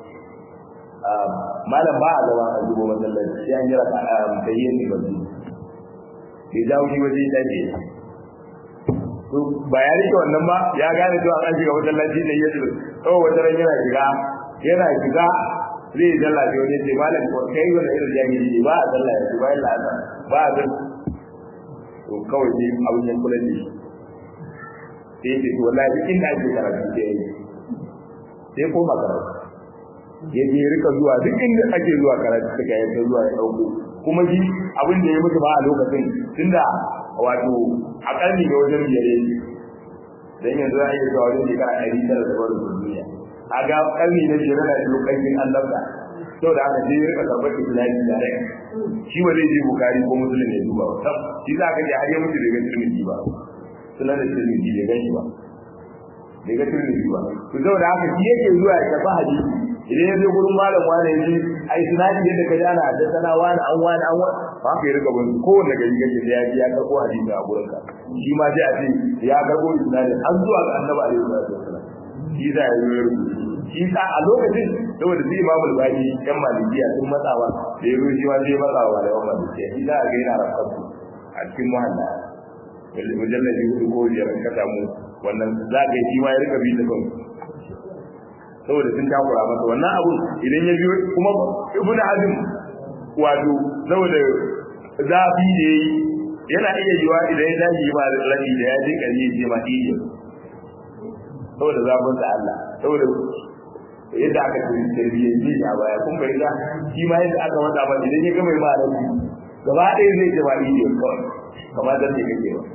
Speaker 1: malam ba a zama a zubo masallaci sai an jira ka tayyar ne bazu bai dawo shi waje ya dace to ba ya rike wannan ba ya gane cewa an shiga masallaci ne ya ce kawai wata ran yana shiga yana shiga zai dalla da wani ce malam ko kai wanda irin jahili ne ba a dalla ya ba illa azan ba a dan to kawai dai abun yan kula ne sai ce to wallahi duk inda ake karatu sai yi sai ko makaratu ya je rika zuwa duk inda ake zuwa karatu suka yi ta zuwa ya dauko kuma shi abin da ya mutu ba a lokacin tunda wato a karni ga wajen biyar dan yanzu za a yi zuwa wajen shekara ɗari tara da barin duniya a ga karni na biyar na shi lokacin an dabda sau da aka je ya rika karɓar islami da rai shi ba zai je bukari ko musulun ya duba ba shi za ka je har ya mutu bai ga turmiji ba sunan da turmiji bai gan shi ba bai ga turmiji ba to saboda haka shi yake zuwa ya tafi hadisi idan ya zo gurin malam wani ya ji ai sunadi yadda ka jana da sana wani an wani an wani ba ka yi rika bin kowanne gari kake da ya ji ya karɓo hadisi a gurin ka shi ma sai a ce ya karɓo sunadi an zuwa ga annabi alaihi salatu wasallam shi za ya zo ya rubuta shi sa a lokacin saboda sai imamu al-bani yan malikiya sun matsawa da ya zo shi ma sai matsawa da yawan malikiya shi za a ga yana rafatu a cikin muhalla mujallabi hudu ko biyar ka samu wannan za ka yi shi ma ya rika bi da kan saboda sun takura masa wannan abu idan ya biyo kuma ibnu hazm wato saboda zafi da yayi yana iya yiwa idan ya tashi ba da rabi da ya je kare ya je ma iya saboda zafin sa Allah saboda yadda aka ce tarbiyyar ji a baya kun bai ga shi ma yadda aka wada ba idan ya gama ba rabi gaba ɗaya zai je ma iya kawai kamar da ne kake ba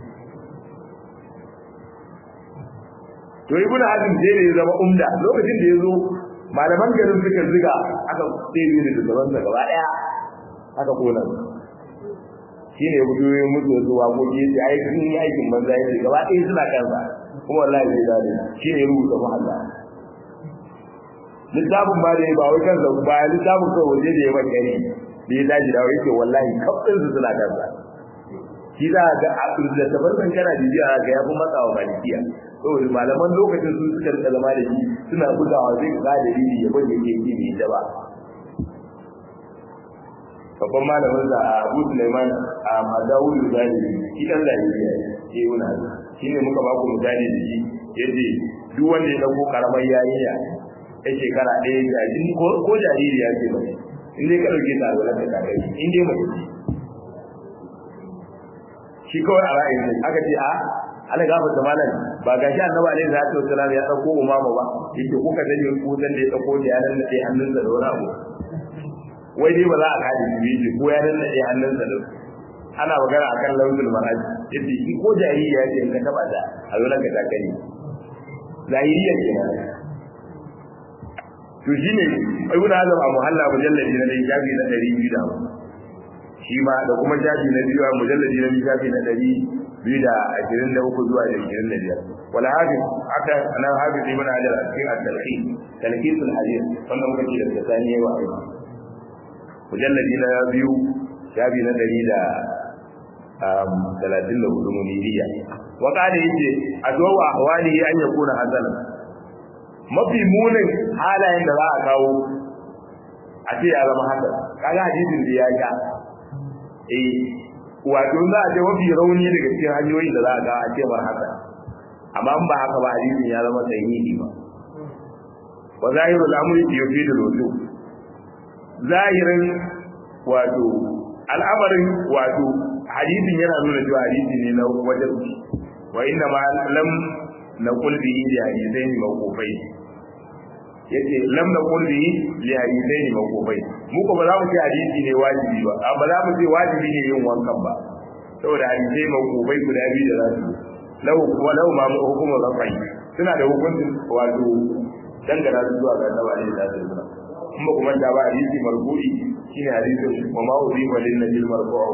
Speaker 1: to ibnu hazm sai da ya zama umda lokacin da ya zo malaman garin suka ziga aka tsere da gaban sa gaba daya aka kona shi ne gudu ya mutu da zuwa ko ke ai sun yi aikin banza yake gaba ɗaya suna kansa kuma wallahi zai dade shi ne rubuta muhalla littafin ba da ya ba wai kansa ba littafin kawai waje da ya ban gani da ya daji da yake wallahi kafin su suna kansa shi za ga a da tabarkan kana jijiya ga ya fi matsawa malikiya saboda malaman lokacin su suka rika zama da shi suna bugawa zai ga dalili ya bane yake yi ne da ba babban malamin da Abu Sulaiman a Madawul Zahiri shi dan Zahiri ne ke wuna shi ne muka ba ku misali da shi yace duk wanda ya dauko karamar yayiya ya shekara ɗaya jariri ko ko jariri ya ce ba in dai ka dauke ta alwala ta kare in dai mace shi kawai a ra'ayin aka ce a Allah gafa ta malam ba ga shi annabi alaihi salatu wasallam ya dauko umama ba yake kuka sani ko dan da ya dauko da yaran da dai hannunsa da wani abu wai dai ba za a kaji shi ji ko yaran da dai hannunsa da ana magana akan lawzul maraj yace shi ko jahiliya ce ka taba da a zo ka ta kai zahiriya kenan to shine ibnu hazm a muhalla mujalladi na dai jabi na 200 da shi ma da kuma jabi na biyu a mujalladi na biyu jabi na 200 da ashirin da uku zuwa ashirin da biyar wal hafiz aka nan hafiz ibn hajar a cikin at-talqin talqisul hadith wannan muka ce da tsani yawa mujalladi na biyu jabi na 100 da talatin da hudu muniriya wa kada yace adwa ahwali an yakuna hasanan mafi munin halayen da za a kawo a ce ya zama hasan kaga hadisin da ya ga eh wato za a ce mafi rauni daga cikin hanyoyin da za a ga a ce mar haka amma ba haka ba hadisin ya zama sahihi ba wa zahiru al-amri yufidu al-wudu zahirin wato al'amarin wato hadisin yana nuna cewa hadisi ne na wajen wa inna ma lam naqul bihi li hadithaini mawqufai yace lam naqul bihi li hadithaini mawqufai mu ko ba za mu ce hadisi ne wajibi ba amma za mu ce wajibi ne yin wankan ba saboda hadisai mawqufai guda biyu da za su lau kuma lau ma hukumu rafai suna da hukuncin wato dangana su zuwa ga annabi alaihi salatu wasallam kuma kuma da ba hadisi marfu'i shine hadisin wa ma uzifa lin nabil marfu'u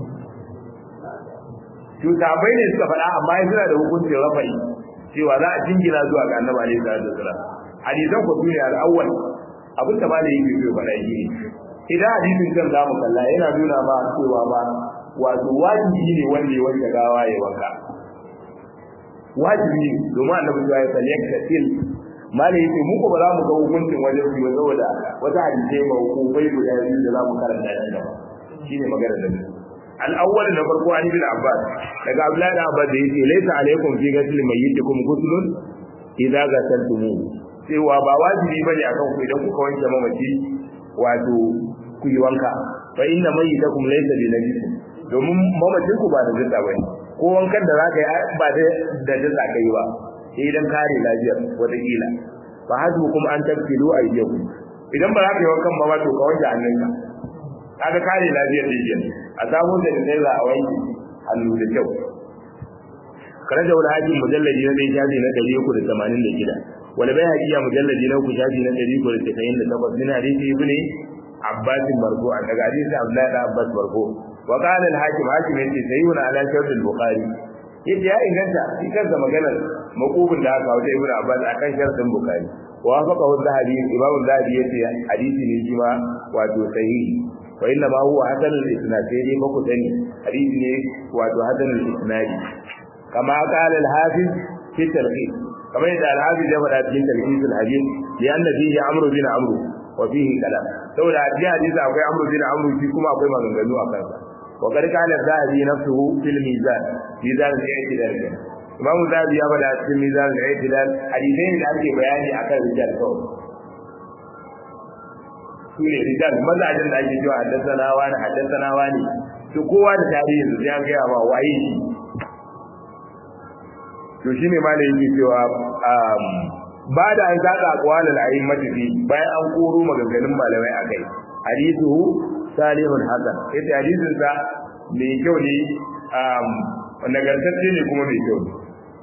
Speaker 1: to sahabbai ne suka faɗa amma suna da hukuncin rafai cewa za a jingina zuwa ga annabi alaihi salatu wasallam hadisan ku ne al-awwal abin da malai yake so faɗa shi ne idan hadisin kan zamu kalla yana nuna ma cewa ba wato wajibi ne wanda ya wanke gawa ya wanka wajibi ne domin annabi ya yi saliyar katil malai yake mu ko ba za mu ga hukuncin wajen su ba saboda wata hadisai ma hukumai guda biyu da za mu karanta shi gaba shine magana da mu al-awwal na farko an ibn abbas daga abdullahi da abbas da yake laysa alaikum fi ghusl mayyitikum ghuslun idza ghasaltumu cewa ba wajibi bane akan ku idan kuka wanke mamaci wato ku yi wanka fa inna mayyitakum laysa bi najis domin mamacin ku ba da jinda bane ko wankan da zaka yi ba da da jinda kai ba sai idan kare lafiyar wata kila fa hasbukum an tabtilu ayyakum idan ba za ka yi wankan ba to ka wanke hannunka kaga kare lafiyar dijin a samu da sai za a wanke hannu da kyau karaja wal haji mujalladi na dai shafi na 386 wal bai hajiya mujalladi na uku shafi na 398 min hadisi ibn abbas marfu'an daga hadisi abdullahi da abbas marfu wa qala al hakim hakim yace sayyuna ala shart al bukhari yace ya inganta shi kansa maganar maqubun da aka wata ibn abbas akan shartin bukhari wa faqa zahabi imam zahabi yace hadisi ne shi ma wato sahihi wa inna ma huwa hasan al isnad sai dai ba ku sani hadisi ne wato hasan al isnad kama qala al hafiz fi talqis kamar yadda al hafiz ya faɗa cikin talqis al hadith li anna fihi amr bin amr wa fihi kalam saboda a cikin hadisi akwai amr bin amr shi kuma akwai maganganu a kansa wa qad qala zahabi nafsuhu fil mizan mizan al i'tidal imamu zahabi ya faɗa cikin mizan al i'tidal hadisai da ake bayani akan rijal kawai su ne rijal mazajen da ake cewa haddasa wani haddasa wani to kowa da tarihin su ya gaya ma waye shi to shi ne malai yake cewa ba da an saka aqwalul a'immati fi bayan an koro maganganun malamai akai hadithu salihun hasan yace hadisin sa mai kyau ne nagartacce ne kuma mai kyau ne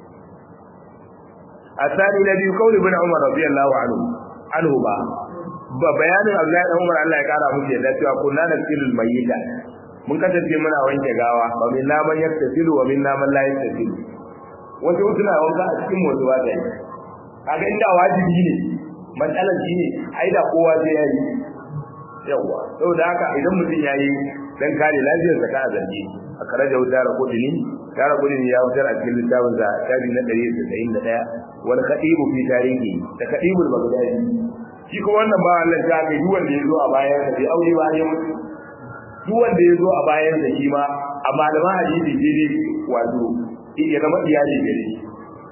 Speaker 1: الثاني الذي قول ابن عمر رضي الله عنه عنه با ba bayanin Abdullahi dan Umar Allah ya kara musu yadda cewa kunna nasilul mayyita mun kasance muna wanke gawa wa min naman yaktasilu wa min naman la yaktasilu wasu suna wanka a cikin wasu ba dai kaga inda wajibi ne matsalar shi ne ai da kowa zai yi yawa saboda haka idan mutum ya yi dan kare lafiyar sa ka zargi a kare da wutar kudini tara kudini ya wutar a cikin littafin sa tabi na 191 wal khatibu fi tarihi da khatibul bagdadi shi ko wannan ba Allah ta ga duk wanda yazo a bayan sa bai aure ba ya mutu duk wanda yazo a bayan sa shi ma a malaman hadisi dai wato ya zama iyali gare shi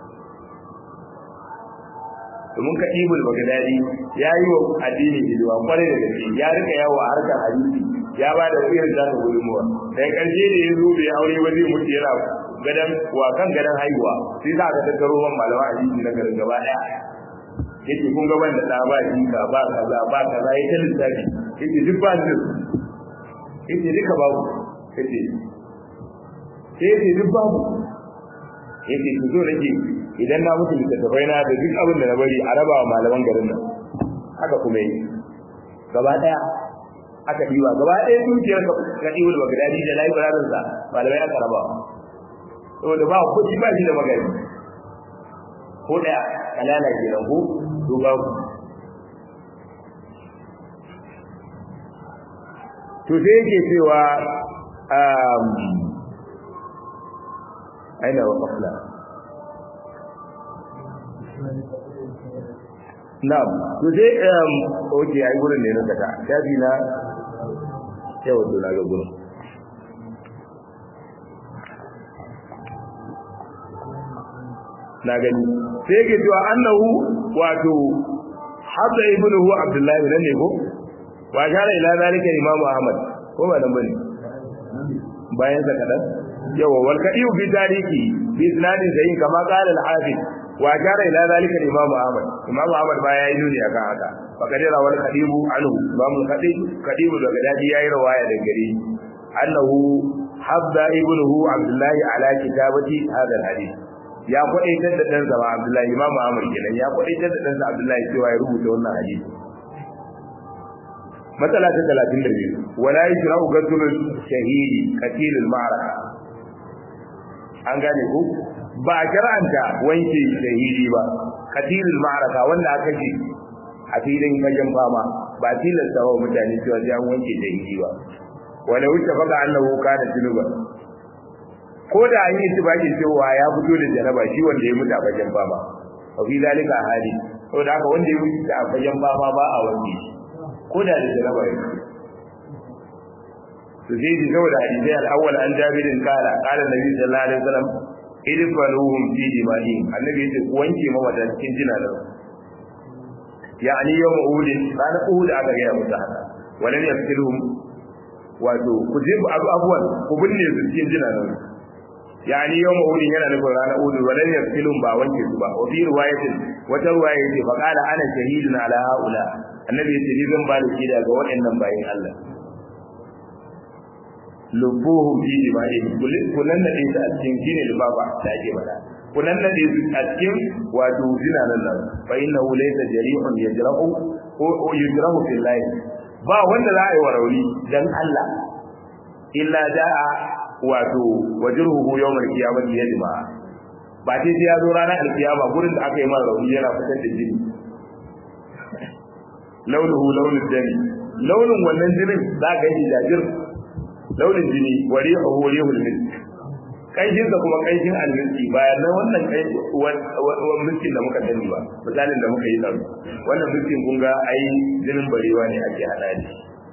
Speaker 1: domin ka ibul bagdadi ya yi wa addini hidima kwarai da gaske ya rika yawo a harkar hadisi ya ba da irin da ta gudunmuwa daga ƙarshe da ya zo bai aure ba zai mutu yana gadan wa kan gadan haihuwa sai za ka tattaro man malama hadisi na garin gaba daya yake kun ga wanda da ba jinka ba kaza ba kaza ya ta lissafi yake duk ba su yake duka babu yake sai yake duk babu yake ku zo nake idan na mutu littattafai na da duk abin da na bari a raba wa malaman garin nan haka kuma yi gaba daya aka diwa gaba daya dukiyar ka diwa da bagdadi da layi barazan sa malamai aka raba saboda ba ku ba shi da magani ko da kalala ke nan ko to ba ku to sai yake cewa um aina wa qafla na'am to sai um oke ai gurin ne na kata shafi na yau to na ga gurin na gani sai yake cewa annahu wato hadda ibnuhu abdullahi nan ne ko wa shara ila zalika imam ahmad ko ba nan bane bayan sa kadan yawa wal kadiu bi tariki bi isnadin sayin kama qala al hafiz wa shara ila zalika imam ahmad imam ahmad ba yayi nuni akan haka fa kadira wal kadibu anhu imam al kadib kadibu daga dadi yayi rawaya da gari annahu hadda ibnuhu abdullahi ala kitabati hadha al hadith ya kwadaitar da ɗansa ba Abdullahi Imam Ahmad kenan ya kwadaitar da ɗansa Abdullahi cewa ya rubuta wannan hadisi matsala ta 32 wala yajra'u ghusl shahidi qatil al-ma'raka an gane ku ba jar'anta wanke shahidi ba qatil al-ma'raka wanda aka ji a filin fagen fama ba tilasta wa mutane cewa sai an wanke shahidi ba wala wuce faga annahu kana junuba ko da an yi tibaki cewa ya fito da janaba shi wanda ya mutu a fagen fama wa fi zalika hali saboda haka wanda ya mutu a fagen fama ba a wanke shi ko da da janaba ya to sai ji saboda hadisi al-awwal an jabirin kala kala nabi sallallahu alaihi wasallam idfaluhum fi dima'in annabi yace ku wanke mawata cikin jinanan yani yawm uhud ran uhud aka ga musu haka walan yafkiluhum wato ku je abu abuwan ku binne su cikin jinanan yani yawm uhud yana nufin ranar uhud walan yafkiluhum ba wanke su ba wa fi riwayatin wata riwaya yace fa qala ana shahidun ala haula annabi yace ni zan ba da shaida ga waɗannan bayin Allah lubuhum fi dima'ihim kullun da dai a cikin shine lubaba da ake bada kullun da dai a cikin wato zinanan nan fa innahu laysa jari'un yajra'u ko yajra'u fillahi ba wanda za a yi wa rauni dan Allah illa da'a wato wajruhu yawmal qiyamati yajma ba sai ya zo ranar alkiyama gurin da aka yi mara rauni yana fitar da jini launuhu launin dami launin wannan jinin za ka yi jajir launin jini wari a hori hulmin kanshin da kuma kanshin alminci bayan nan wannan mulkin da muka sani ba misalin da muka yi nan wannan mulkin kun ga ai jinin barewa ne ake hada ne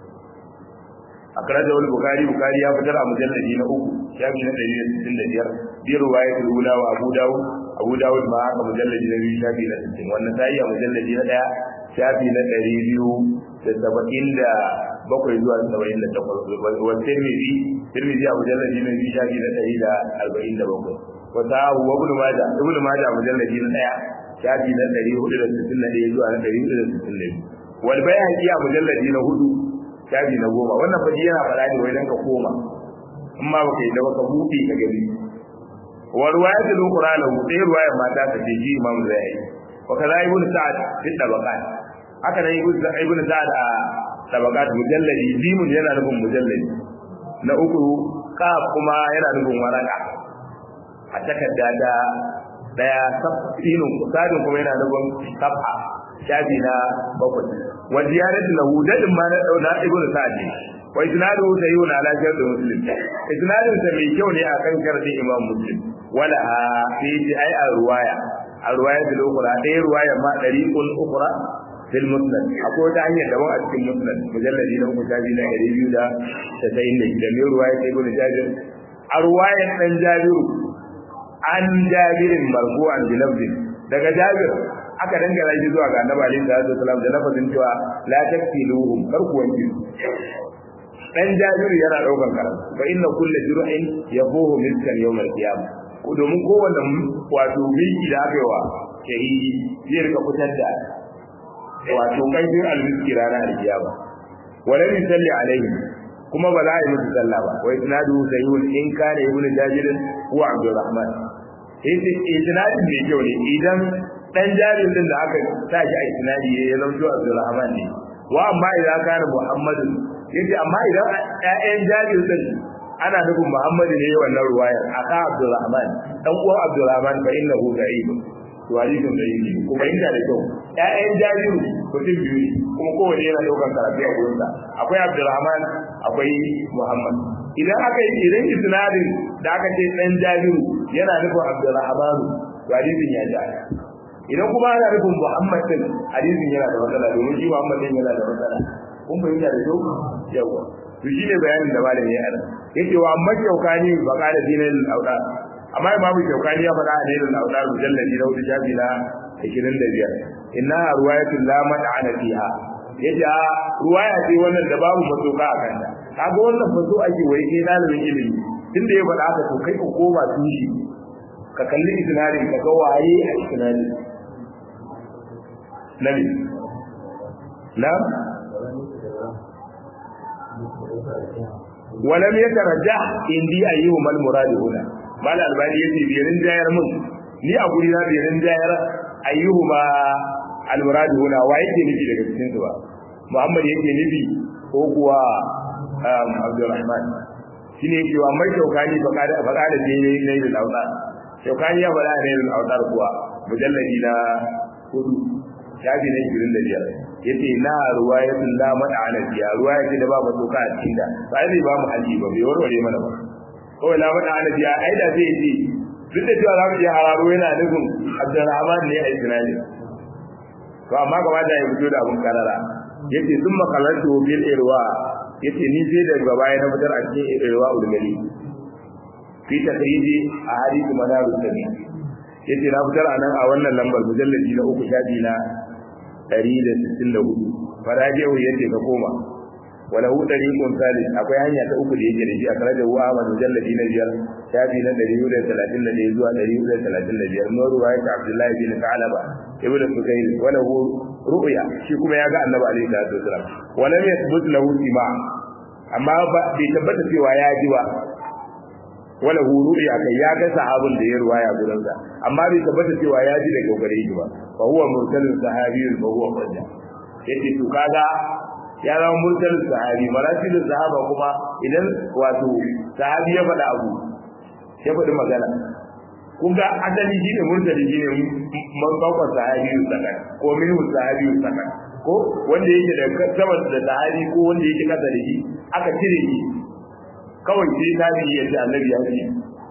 Speaker 1: a karajar wani bukari bukari ya fitar a mujalladi na uku shafi na ɗari da sittin da biyar bi ruwaya ta rula wa abu dawud abu dawud ma haka mujalladi na biyu shafi na sittin wannan ta yi a mujalladi na ɗaya shafi na ɗari biyu da saba'in da bakwai zuwa saba'in da takwas wa tirmidhi tirmidhi a mujalladi na biyu shafi na ɗari da arba'in da bakwai wa sahahu wa ibnu majah ibnu majah a mujalladi na ɗaya shafi na ɗari hudu da sittin da ɗaya zuwa na ɗari hudu da sittin da biyu wal bayhaqi a mujalladi na hudu shafi na goma wannan faji yana faɗa ne wai dan ka koma in ma baka yi da baka buɗe ka gani wa riwayatul ukhra lahu dai riwayar mata ta ce ji imam zai wa kaza ibnu sa'ad fi tabaqat haka nan ibnu sa'ad a tabaqat mujalladi jimun yana nufin mujalladi na uku kaf kuma yana nufin waraka a takarda da daya sabinin sadin kuma yana nufin sab'a shafi na bakwai wa ziyaratu lahu dadin ma na dauna ibnu sa'ad wa isnadu sayyuna ala shartu muslim isnadun sa mai kyau ne akan shartin imam muslim wala fi ai a ruwaya a ruwaya da ukura ɗaya ruwaya ma dariqul ukura fil musnad akwai wata hanyar daban a cikin musnad mujalladi na uku shafi na ɗari biyu da tasa'in da shida mai ruwaya ta ibnu jabir a ruwayar ɗan jabiru an jabirin marfu'an bi lafzin daga jabir aka dangana shi zuwa ga annabi alaihi salatu wasalam da lafazin cewa la takfiluhum kar ku wanke su dan jabiru yana daukan karatu fa inna kullu jur'in yabuhu miskan yawm al-qiyamah domin kowanne wato miki da aka yi wa shahidi zai rika fitar da wato kaifin almiski ranar alkiyama wala yusalli alaihi kuma ba za a yi musu sallah ba wa isnadu sahihun in kana ibn jabir huwa abdurrahman yace isnadin mai kyau ne idan dan jabir din da aka sa shi a isnadi ya zama abdurrahman ne wa amma idan kana muhammadu yace amma idan ƴaƴan jabir din ana nufin muhammadu ne wannan ruwayar aka abdurrahman dan uwan abdurrahman fa innahu da'if to hadisin da yake kuma inda da kyau ƴaƴan jabiru mutum biyu ne kuma kowanne yana ɗaukar karatu a gurinsa akwai abdurrahman akwai muhammad idan aka yi idan isnadin da aka ce dan jabiru yana nufin abdurrahman to hadisin ya ja idan kuma ana nufin muhammad din hadisin yana da matsala domin shi muhammad din yana da matsala kun fahimta da kyau yawa to shine bayanin da malami ya ana yake wa amma kyaukani ba kada dinin auda amma imamu kyaukani ya faɗa a dinin auda mujalladi na wuce shafi na 25 inna ruwayatul la mad'ana fiha yace a ruwaya ce wannan da babu masoka a kanta kaga wannan faso ake wai kai dalibin ilimi tunda ya faɗa haka to kai ka koma tushe ka kalli isnadin ka ga waye a isnadin nabi na ولم يترجح عندي أيهما المراد هنا mal albani yace biyarin jayar mun ni a guri na biyarin jayar ayyuhuma almurad huna wa yake nufi daga cikin su ba muhammad yake nufi ko kuwa abdurrahman shine yake wa mai shaukani fa kada fa kada je ne ne da lauta shaukani ya fada ne da lauta kuwa mujalladi na hudu shafi na 25 yace na ruwayatul la mad'ana biya ruwayati da babu doka a cikin da sai bai ba mu haji ba bai warware mana ba kawai la mad'ana biya ai da zai ce duk da cewa za mu iya hararo yana nufin Abdurrahman ne a Isra'ila to amma gaba da ya fito da abun karara yace sun makalantu bil irwa yace ni sai da gaba ya fitar a cikin irwa ulgali fi takriji a hadisi madaru sabi yace na fitar a nan a wannan lambar mujalladi na uku shafi na 164 faraji'u yace ka koma wala hu dariqun salis akwai hanya ta uku da yake da shi a kare da wa Ahmad mujalladi na biyar shafi na 131 zuwa 135 no ruwayat Abdullahi bin Ka'laba ibnu Sukayr wala hu ru'ya shi kuma ya ga Annabi alaihi salatu wasalam wala yathbut lahu sima amma ba bai tabbata cewa ya ji ba wala hu ru'ya kai ya ga sahabin da ya ruwaya gurin sa amma bai tabbata cewa ya ji daga gare shi ba fa huwa mursalin sahabiyyun fa huwa qadda yace to kaga ya zama mursalin sahabi marasilin sahaba kuma idan wato sahabi ya faɗa abu ya faɗi magana kun ga asali shi ne mursali shi ne mabakon sahabi sakan ko minhu sahabi sakan ko wanda yake da sama da sahabi ko wanda yake kasa da shi aka cire shi kawai sai tabi ya ce annabi ya ce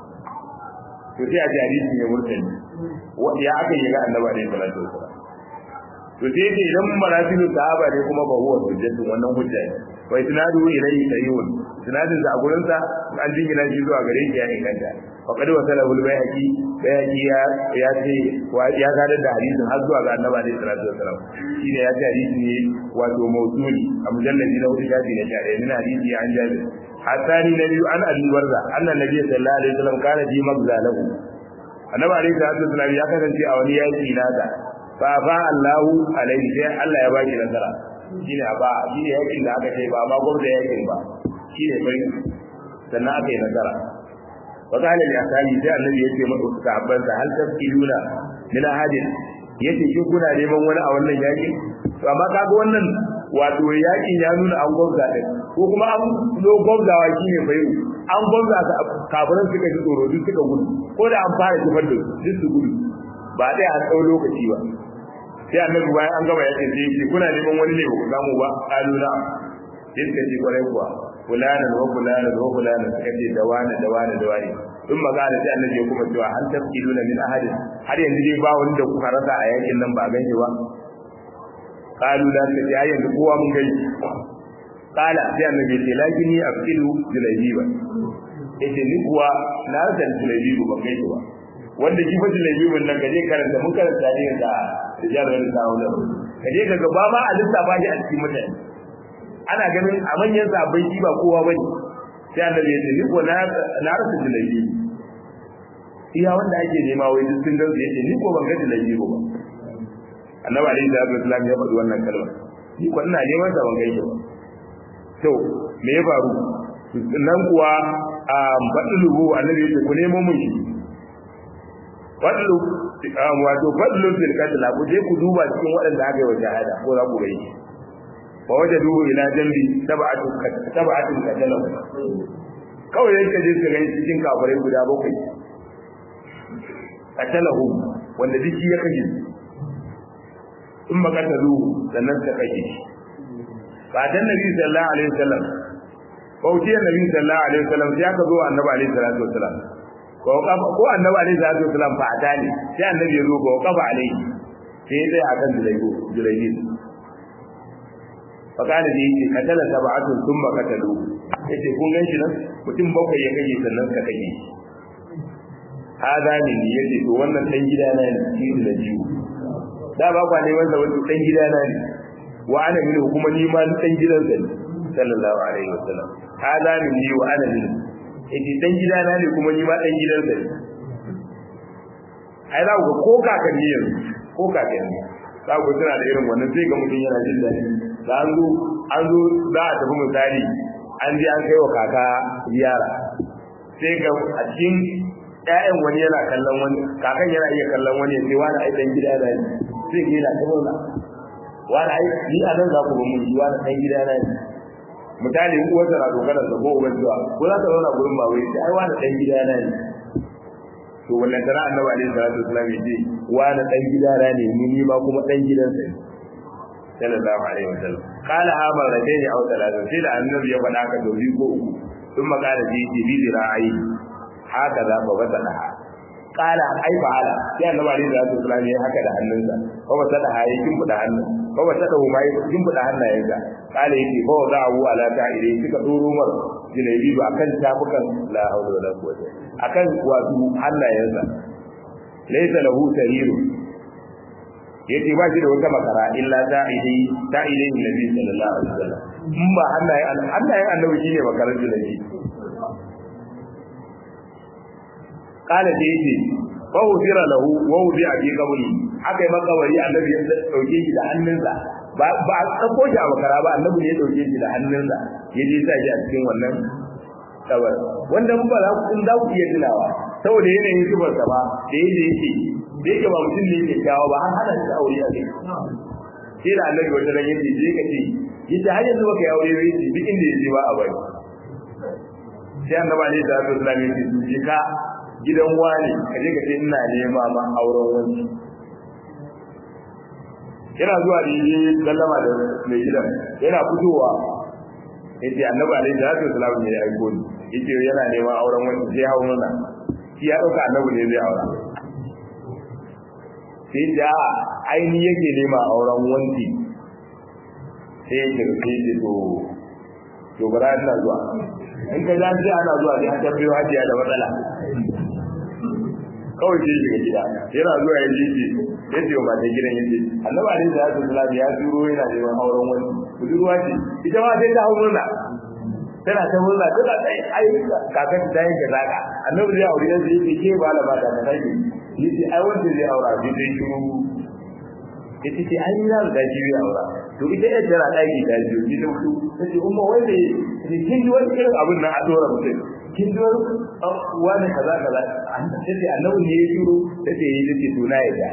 Speaker 1: to sai a ji hadisi ne mursali ya aka yi ga annabi alaihi salatu wasallam to sai ce idan marasilu sahaba ne kuma ba huwa hujjatu wannan hujja ne wa isnadu ilayhi sayyun isnadin sa a gurin sa an jingina shi zuwa gare shi ya inganta wa qad wasala al bayhaqi bayhaqi ya ya ce wa ya gada da hadisin har zuwa ga annabi alaihi salatu wasalam shine ya ce hadisi ne wato mawsuli a mujalladi na hudu shafi na shari'a min hadisi an jabir hasani na biyu an abi barza annan nabi sallallahu alaihi wasallam kana ji magza lahu annabi alaihi salatu wasalam ya kasance a wani yaki nasa fa fa Allahu alaihi sai Allah ya baki nasara shine ba shine yakin da aka kai ba ma gwamnati yakin ba shine bai sannan aka yi nasara wa qala li ashabi sai annabi yace masa sahabban sa hal tafkiluna min ahadin yace kin kuna neman wani a wannan yakin to amma kaga wannan wato yakin ya nuna an gwamza din ko kuma an zo gwamzawa shine bai an gwamza kafiran suka ji tsoro duk suka gudu ko da an fara kifar da duk su gudu ba dai a tsawon lokaci ba sai annabi bayan an gama yakin sai yake kuna neman wani ne ku samu ba aluna sai suka ce kwarai kuwa fulana wa fulana wa fulana suka ce da wani da wani da wani in magana sai annabi ya kuma cewa hal tafkiluna min ahadin har yanzu dai ba wanda kuka rasa a yakin nan ba ganye ba qalu la ta ya yanzu kowa mun gani qala sai annabi ya ce lakini afkilu julaybiba yace ni kuwa na rasa julaybiba ban gani ba wanda shi fatin laibibin nan gaje karanta mun karanta ne da rijalar wani sa'ular kaje ka gaba ma a lissafa shi a cikin mutane ana ganin a manyan sabai shi ba kowa bane sai annabi ya ce ni ko na na rasa jilaibi iya wanda ake nema wai duk sun gansu yace ni ko ban ga dilaji ba annabi alaihi salatu wasallam ya faɗi wannan kalma ni ko ina neman sa ban ga shi ba to me ya faru nan kuwa a fadluhu annabi yace ku nemo mun shi fadlu wato fadlu fil qatl ku je ku duba cikin waɗanda aka yi wa shahada ko za ku ga shi wa wajadu ila jambi sab'atu sab'atu qatalahu kawai yanka je ka gani cikin kafirai guda bakwai qatalahu wanda duk ya kashe in ba katalu sannan ka kashe shi ba dan nabi sallallahu alaihi wasallam bauti nabi sallallahu alaihi wasallam sai aka zo annabi alaihi salatu wasallam ko kafa ko annabi alaihi salatu wasallam fa adali sai annabi ya zo ko kafa alaihi sai dai akan julaibu julaibu fa kana da yake katala sab'atun thumma katalu yace kun ganshi nan mutum bakwai ya kashe sannan ka kashe shi hada ne ni yace to wannan dan gida na ne shi da jiwo da ba kwa ne wanda wani dan gida na ne wa ana min kuma ni ma dan gidan sa ne sallallahu alaihi wasallam hada ne ni wa ana min yace dan gida na ne kuma ni ma dan gidan sa ne ai za ku ko kakanni yanzu ko kakanni za ku tana da irin wannan sai ga mutum yana jin daɗi da an zo an zo za a tafi misali an je an kai wa kaka ziyara sai ga a cikin ƴaƴan wani yana kallon wani kakan yana iya kallon wani sai wani ai dan gida da ni sai ga yana kamar na wani ai ni a nan za ku ba mun yi wani dan gida na ni misali uwarsa na dogarar da ko uban zuwa ko za ta zauna gurin babai sai ai wani dan gida na ni to wannan tara annabi alaihi salatu wasallam yace wani dan gida na ne ni ni ma kuma dan gidansa ne sallallahu alaihi wasallam qala ha marratayn aw thalathan sai da annabi ya faɗa ka dauri ko uku thumma qala ji ji bi ra'ayi haka za fa wata da qala ai fa'ala sai annabi alaihi salatu wasallam ya haka da hannunsa ko wata da hayi kin buɗe hannun ko wata da huma yi kin buɗe hannayensa qala yake fa wada'u ala ta'iri suka doro mar jilabi ba akan tafukan la hawla wala quwwata akan wato hannayensa laysa lahu tariru yace ba shi da wata makara illa da'idi da'idin nabi sallallahu alaihi wasallam in ba hannaye hannaye annabi shine makarar julabi qala da yace fa udira lahu wa udi'a fi qabri aka yi makawari annabi ya dauke shi da hannunsa ba ba a tsako shi a makara ba annabi ne ya dauke shi da hannunsa ya je sa shi a cikin wannan kabar wanda mun ba za ku in za ku iya tunawa saboda yanayin zubarsa ba da yadda yake da yake ba mutum ne yake kyawa ba har hana shi aure a kai sai da annabi wata ran yace je ka ce yace har yanzu baka yi aure ba yace duk inda yaje ba a bari sai annabi alaihi salatu wasallam yace su je ka gidan wani ka je ka ce ina nema ma auren wani yana zuwa da yi sallama da mai gidan yana fitowa yace annabi alaihi salatu wasallam ne ya aiko ni yace yana neman auren wani sai hawo nuna shi ya dauka annabi ne zai aura sai da aini yake nema auren wanki sai ya kirke shi to to bara ina zuwa in ka za ji ana zuwa sai ta biyo hajiya da matsala kawai sai shiga gida yana zuwa ya ji shi ya ce wa mata gidan ya ce annabi alaihi salatu wasallam ya turo yana neman auren wani budurwa ce ita ma sai ta hau murna tana ta murna tana ta yi ai kakan ta yanke zaka annabi zai aure yanzu yake ke ba la mata ta kai yace ai wanda zai aura bi dai shiru yace ce ai na da shi zai aura to ita yar tana daki ta biyu ni da su tace umma wai da ni kin ji wani irin abun nan a dora mutum kin ji wani kaza kaza an tace annabi ne ya shiru tace yi tace to na yadda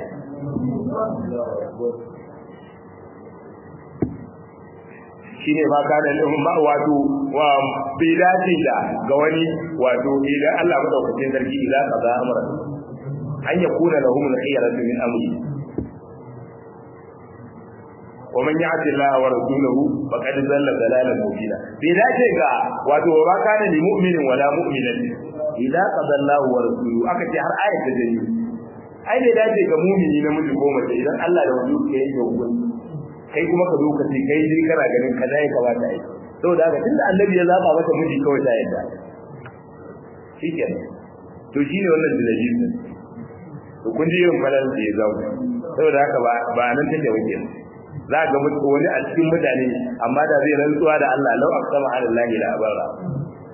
Speaker 1: shine ma kana lahum ma wato wa bilati da ga wani wato idan Allah madaukakin sarki idan kaza amara an yakuna lahum al-khiyaratu min amri wa man ya'ti Allah wa rasulahu faqad zalla dalalan mubina bilati ga wato ma kana li mu'minin wala mu'minatin idan qada Allah wa rasuluhu aka ce har ayat da dani ai bai dace ga mu'mini namiji ko mace idan Allah da wani ke yake hukunci kai kuma ka zo ka ce kai dai kana ganin ka dai ka bata ai saboda haka tunda annabi ya zaba mata miji kawai ta yadda shikenan to shine wannan dalilin din to kun ji irin falal da ya zama saboda haka ba ba nan take wuce za ga mutu wani a cikin mutane amma da zai rantsuwa da Allah lau aqsama ala Allah la abara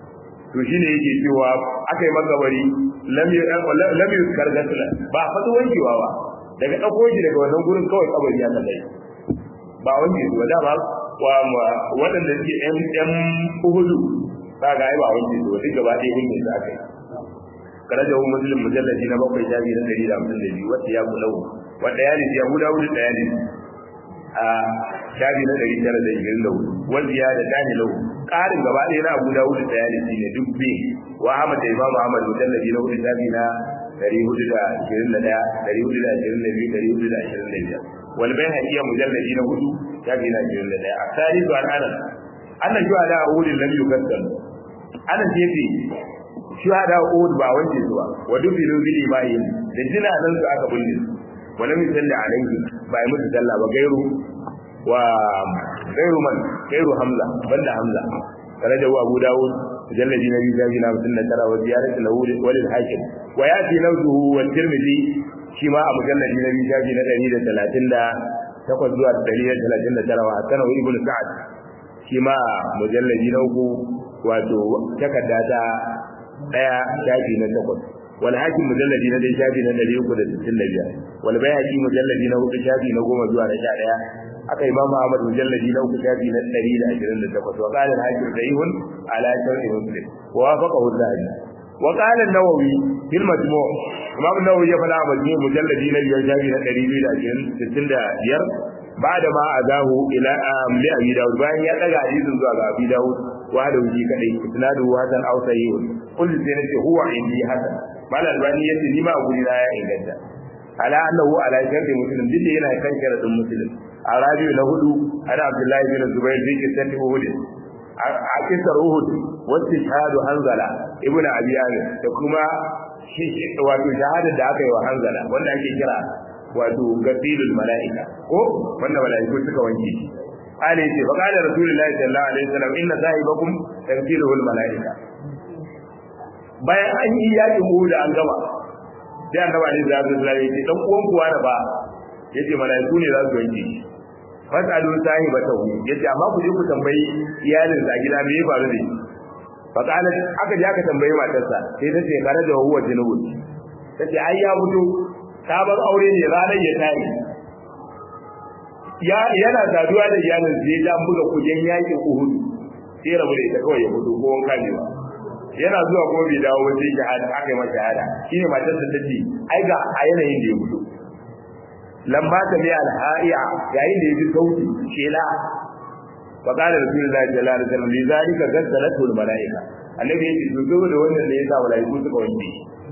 Speaker 1: to shine yake cewa aka yi makabari lam yuzkar gasla ba fatu wankewa ba daga dauko shi daga wannan gurin kawai kabari ya kallai ba wanke su ba da ba wa waɗanda suke yan yan uhudu ba ga ai ba wanke su duk gaba ɗaya wanke su aka yi karaja hu muslim mujalladi na bakwai shafi na ɗari da hamsin da biyu wata ya kulau wanda ya nufi yahuda hudu ɗaya ne a shafi na ɗari tara da ishirin da hudu wanda ya da tani lau ƙarin gaba ɗaya na abu da hudu ɗaya ne shi ne duk bi wa ahmad da imamu ahmad mujalladi na hudu shafi na ɗari hudu da ashirin da ɗaya ɗari hudu da ashirin da biyu ɗari hudu da ashirin da biyar wal bai haƙiya mujalladi na hudu shafi na ashirin da ɗaya a tarihi an anan annan shi ala uhudin lam yukassar anan ce ce shuhada uhud ba wanke su ba wa dubilu bil imanin da jina nan su aka bulle su wa lam yusalli alayhi ba yi musu sallah ba gairu wa gairu man gairu hamza banda hamza karaja wa abu dawud mujalladi na biyu shafi na hamsin da tara wa ziyarat lahu walil hakim wa yati lawzuhu wa tirmidhi shi ma a mujalladi na biyu shafi na ɗari da talatin da takwas zuwa ɗari da talatin da tara wa hasana wa ibnu sa'ad shi ma mujalladi na uku wato takarda ta daya shafi na takwas wal hakim mujalladi na dai shafi na 365 wal bayhaqi mujalladi na hudu shafi na goma zuwa na 11 aka imamu ahmad mujalladi na uku shafi na 128 wa qala al hakim sahihun ala sharhi muslim wa wafaqahu az-zahabi wa qala an-nawawi fil majmu' imam an-nawawi ya fada majmu' mujalladi na biyar shafi na 265 بعد ما أذاه إلى لأبي داود بأن يتقى حديث زوى أبي داود وهذا وجي كدي إسناده حسن أو صحيح قل سنتي هو عندي حسن ما الألباني يتي لما أقول لا إنجد على أنه على شرط مسلم دي هنا كان شرط مسلم الرابع له أنا عبد الله بن الزبير في قصة أهود أكثر أهود واستشهاد حنزلة ابن أبي عامر وكما wato shahadar da aka yi wa hanzala wanda ake kira wato gasilul mala'ika ko wanda mala'iku suka wanke shi qala yace fa qala rasulullahi sallallahu alaihi wasallam inna sahibakum tagsiluhul mala'ika bayan an yi yakin da an gama sai annabi alaihi salatu wasallam yace dan uwan kuwa da ba yace mala'iku ne za su wanke shi fasalu sahibatahu yace amma ku je ku tambayi iyalin sa gida me ya faru da shi fa qala aka je aka tambayi matarsa sai ta ce kare da huwa junubun tace ai ya fito sabon aure ne ranar ya tayi ya yana saduwa da iyalin sai ya buga kujen yakin Uhud sai rabu da ita kawai ya fito ko wanka ne ba yana zuwa kuma bai dawo ba sai shahada aka yi masa shahada shine matar ta tace ai ga a yanayin da ya fito lamba ta bi alha'iya yayin da ya ji sauti shela fa qala rasulullahi sallallahu alaihi wasallam li zalika gassalatu al malaika annabi ya ce to da wannan ne yasa malaiku suka wanke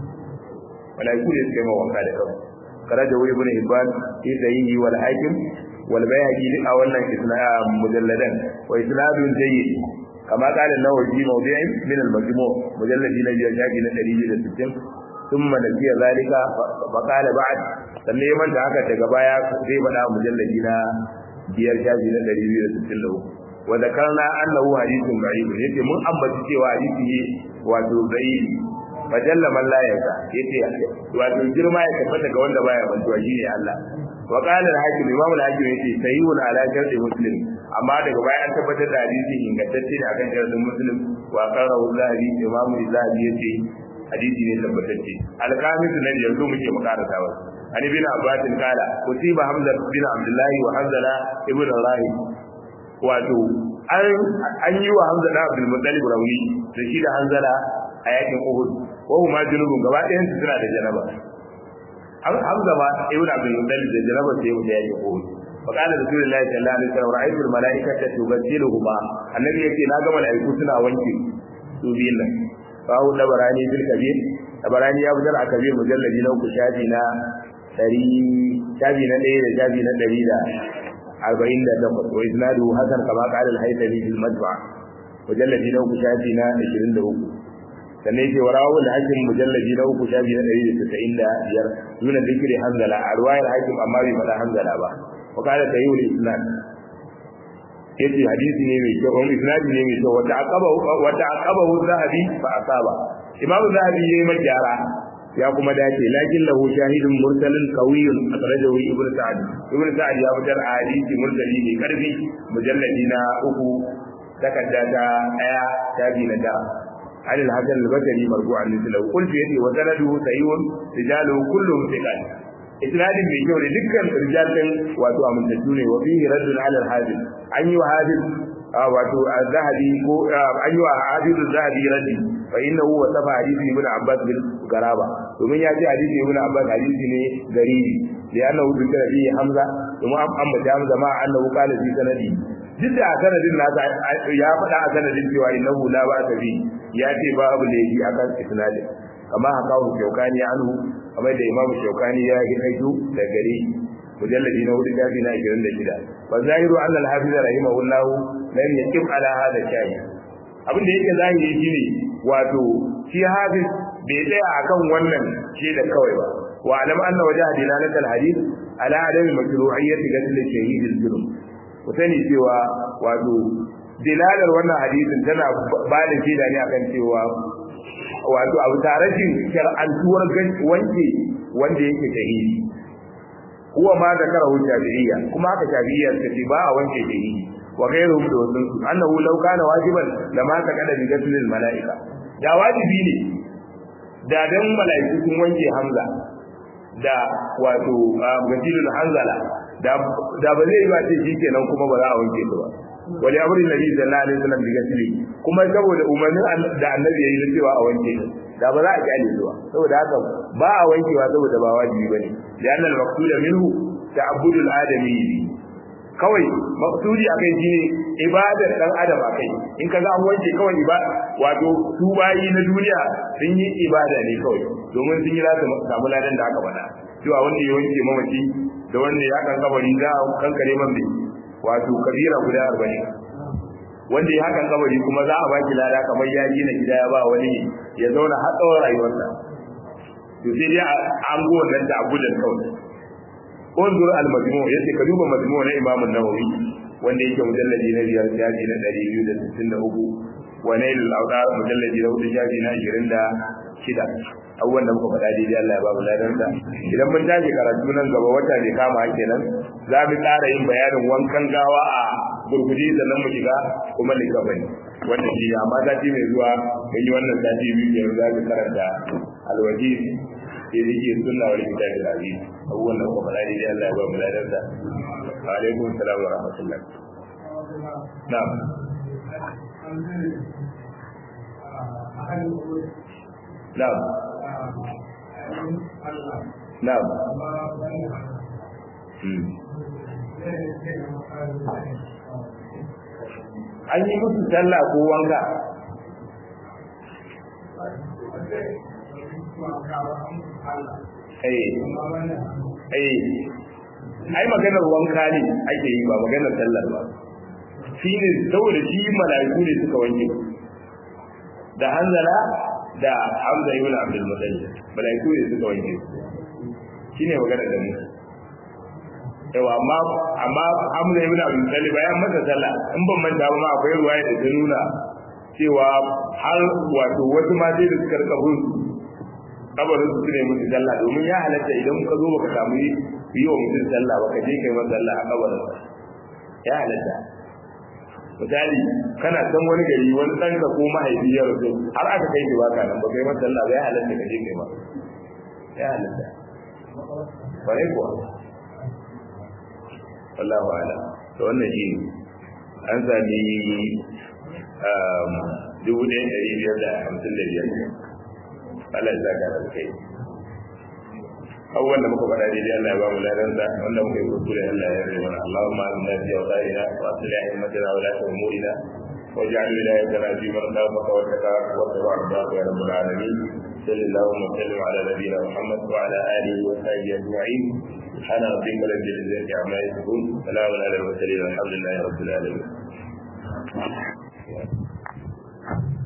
Speaker 1: malaiku ne suka yi wanka da kansu karaja wuri ibn hibban fi sahihi wal hakim wal bayhaqi a wannan isnad mujalladan wa isnadun jayyid kama qala an-nawawi fi mawdi'in min al-majmu' mujalladi na biyar shafi na 160 ثم نسي ذلك فقال بعد sannan ya manta haka daga baya zai faɗa mujalladi na biyar shafi na 263 wa zakarna annahu hadithun da'if yace mun ambaci cewa hadisi ne wato da'if fajalla man la yaka yace wato girma ya tabbata ga wanda baya bantuwa shine Allah wa qala al-hakim imam al-hakim yace sayyun ala sharti muslim amma daga baya an tabbatar da hadisi ingantacce ne akan shartin muslim wa qala zahabi imam zahabi yace hadisi ne tabbatacce al-kamis nan yanzu muke makarata wa an ibn abbas kala kutiba hamza bin abdullahi wa hamza ibn rahim wato an yi wa hamza da abdul muttalib rauni da shi da hanzala a yakin uhud wa huma junubun gaba ɗayan su suna da janaba hamza ma ibn abdul muttalib da janaba sai mu yakin uhud fa qala rasulullahi sallallahu alaihi wasallam ra'aytu al malaikata tubaddiluhuma annabi yake na ga malaiku suna wanke su biyun nan bawu dabarani bil kabir dabarani ya fitar a kabir mujalladi na uku shafi na ɗari shafi na ɗaya da shafi na ɗari da arba'in da takwas wa isnadu hasan kama qala al-haythami fil madfa mujalladi na uku shafi na ashirin da uku sannan yake wa rawul hakim mujalladi na uku shafi na ɗari da tasa'in da biyar nuna zikiri hanzala a ruwayar hakim amma bai faɗa hanzala ba wa qala tayyul isnad yace hadisi ne mai kyau wani isnadi ne mai kyau wata aqaba wata aqaba zahabi fa asaba imamu zahabi yayi magyara ya kuma dace lakin lahu shahidun mursalin qawiyyun akhrajahu ibn sa'd ibn sa'd ya fitar a hadisi mursali ne karfi mujalladi na uku takarda ta daya tabi na da عن الحسن البصري مرفوعا مثله قلت يدي وسنده سيء رجاله كلهم ثقات isnadin mai kyau ne dukkan rijalin wato amintattu ne wa fihi raddun ala al-hadith an yi wa hadith wato az-zahabi ko an yi wa hadith az-zahabi raddi fa innahu wa safa hadith ibn abbas bil garaba domin ya ce hadith ibn abbas hadisi ne garibi da annahu dukkan bi hamza domin an ambata hamza ma annahu qala fi sanadi duk da sanadin nasa ya faɗa a sanadin cewa innahu la ba ta bi ya ce babu laifi akan isnadin kama haka hu shaukani anhu kamar da imamu shaukani ya yi haitu da gari mujalladi na hudu shafi na 26 wa zahiru an al-hafiz rahimahullah lam yaqim ala hada shayi abin da yake zahiri shine wato shi hafiz bai tsaya akan wannan da kawai ba wa alam anna wajha dilalatul hadith ala adam mashru'iyyati qatl shahid al-zulm ku sani cewa wato dilalar wannan hadisin tana ba da shaida ne akan cewa wato abu tarashin shar'antuwar wanke wanda yake shahidi huwa ma da kara hujja shafi'iyya kuma haka shafi'iyya suka ce ba a wanke shahidi wa ghayruhum da wasu annahu law kana wajiban lama ta kada bi gaslil malaika da wajibi ne da dan malaiku sun wanke hamza da wato gasilul hanzala da da ba zai yi ba ce shikenan kuma ba za a wanke su ba wali amrin nabi sallallahu alaihi wasallam bi gasli kuma saboda umarnin da annabi yayi na cewa a wanke da ba za a kyale zuwa saboda haka ba a wankewa saboda ba wajibi bane da annal maqsuda minhu ta'abbudul adami kawai maqsudi akai shine ibadar dan adam akai in kaga an wanke kawai ibada wato su bayi na duniya sun yi ibada ne kawai domin sun yi lasu samu ladan da aka faɗa cewa wanda ya wanke mamaci da wanda ya kan kabari za a kankare man bai wato kabira guda arba'in wanda ya hakan kabari kuma za a baki lada kamar ya gina gida ya ba wani ya zauna har tsawon rayuwarsa to sai dai an go wannan da abudan kawai unzur al-majmu yace ka duba majmu na Imam an-Nawawi wanda yake mujalladi na biyar shafi na 263 wa nail al-awdar mujalladi na hudu shafi na 26 abubuwan da muka faɗa daidai Allah ya ba mu ladan sa idan mun tashi karatu nan gaba wata ne kama kenan za mu ƙara yin bayanin wankan gawa a gurguje sannan mu shiga kuma likabani wannan shi amma sati mai zuwa mun yi wannan sati biyu yanzu za mu karanta alwaji sai da ke sunna wal kitab al aziz abubuwan da muka faɗa daidai Allah ya ba mu ladan sa wa alaikum assalam wa rahmatullah na'am na'am Na'am. An yi musu sallah ko wanka? Eh. Eh. Ai maganar wanka ne ake yi ba maganar sallar ba. Shi ne saboda shi mala'iku ne suka wanke. Da hanzala da Hamza ibn Abdul Muttalib malaiku ne suka wanke shine magana da mu yawa amma amma Hamza ibn Abdul Muttalib bayan masa sallah in ban manta ba ma akwai ruwaya da ta nuna cewa har wato wasu ma sai da suka rika bin kabarin su ne musu sallah domin ya halatta idan ka zo baka samu yi wa mutum sallah ba ka je kai masa sallah a kabarin ya halatta misali kana san wani gari wani ɗan ka ko mahaifi ya rasu har aka kai shi baka nan ba kai masa Allah ba ya halatta ka je kai ma ya halatta bare kuwa wallahu ala to wannan shi an sami dubu ɗaya ɗari biyar da hamsin da biyar Allah ya saka da kai abubuwan da muka faɗa daidai Allah ya ba mu ladansa wanda muka yi kuskure Allah ya rage mana Allahumma inna fi awtarina wa aslih a'immatina wa la umurina واجعل ولايتنا في من خافك واتقاك واتبع رضاك يا رب العالمين صلى اللهم وسلم على نبينا محمد وعلى اله وصحبه اجمعين سبحان ربك رب العزه عما يصفون سلام على المرسلين والحمد لله رب العالمين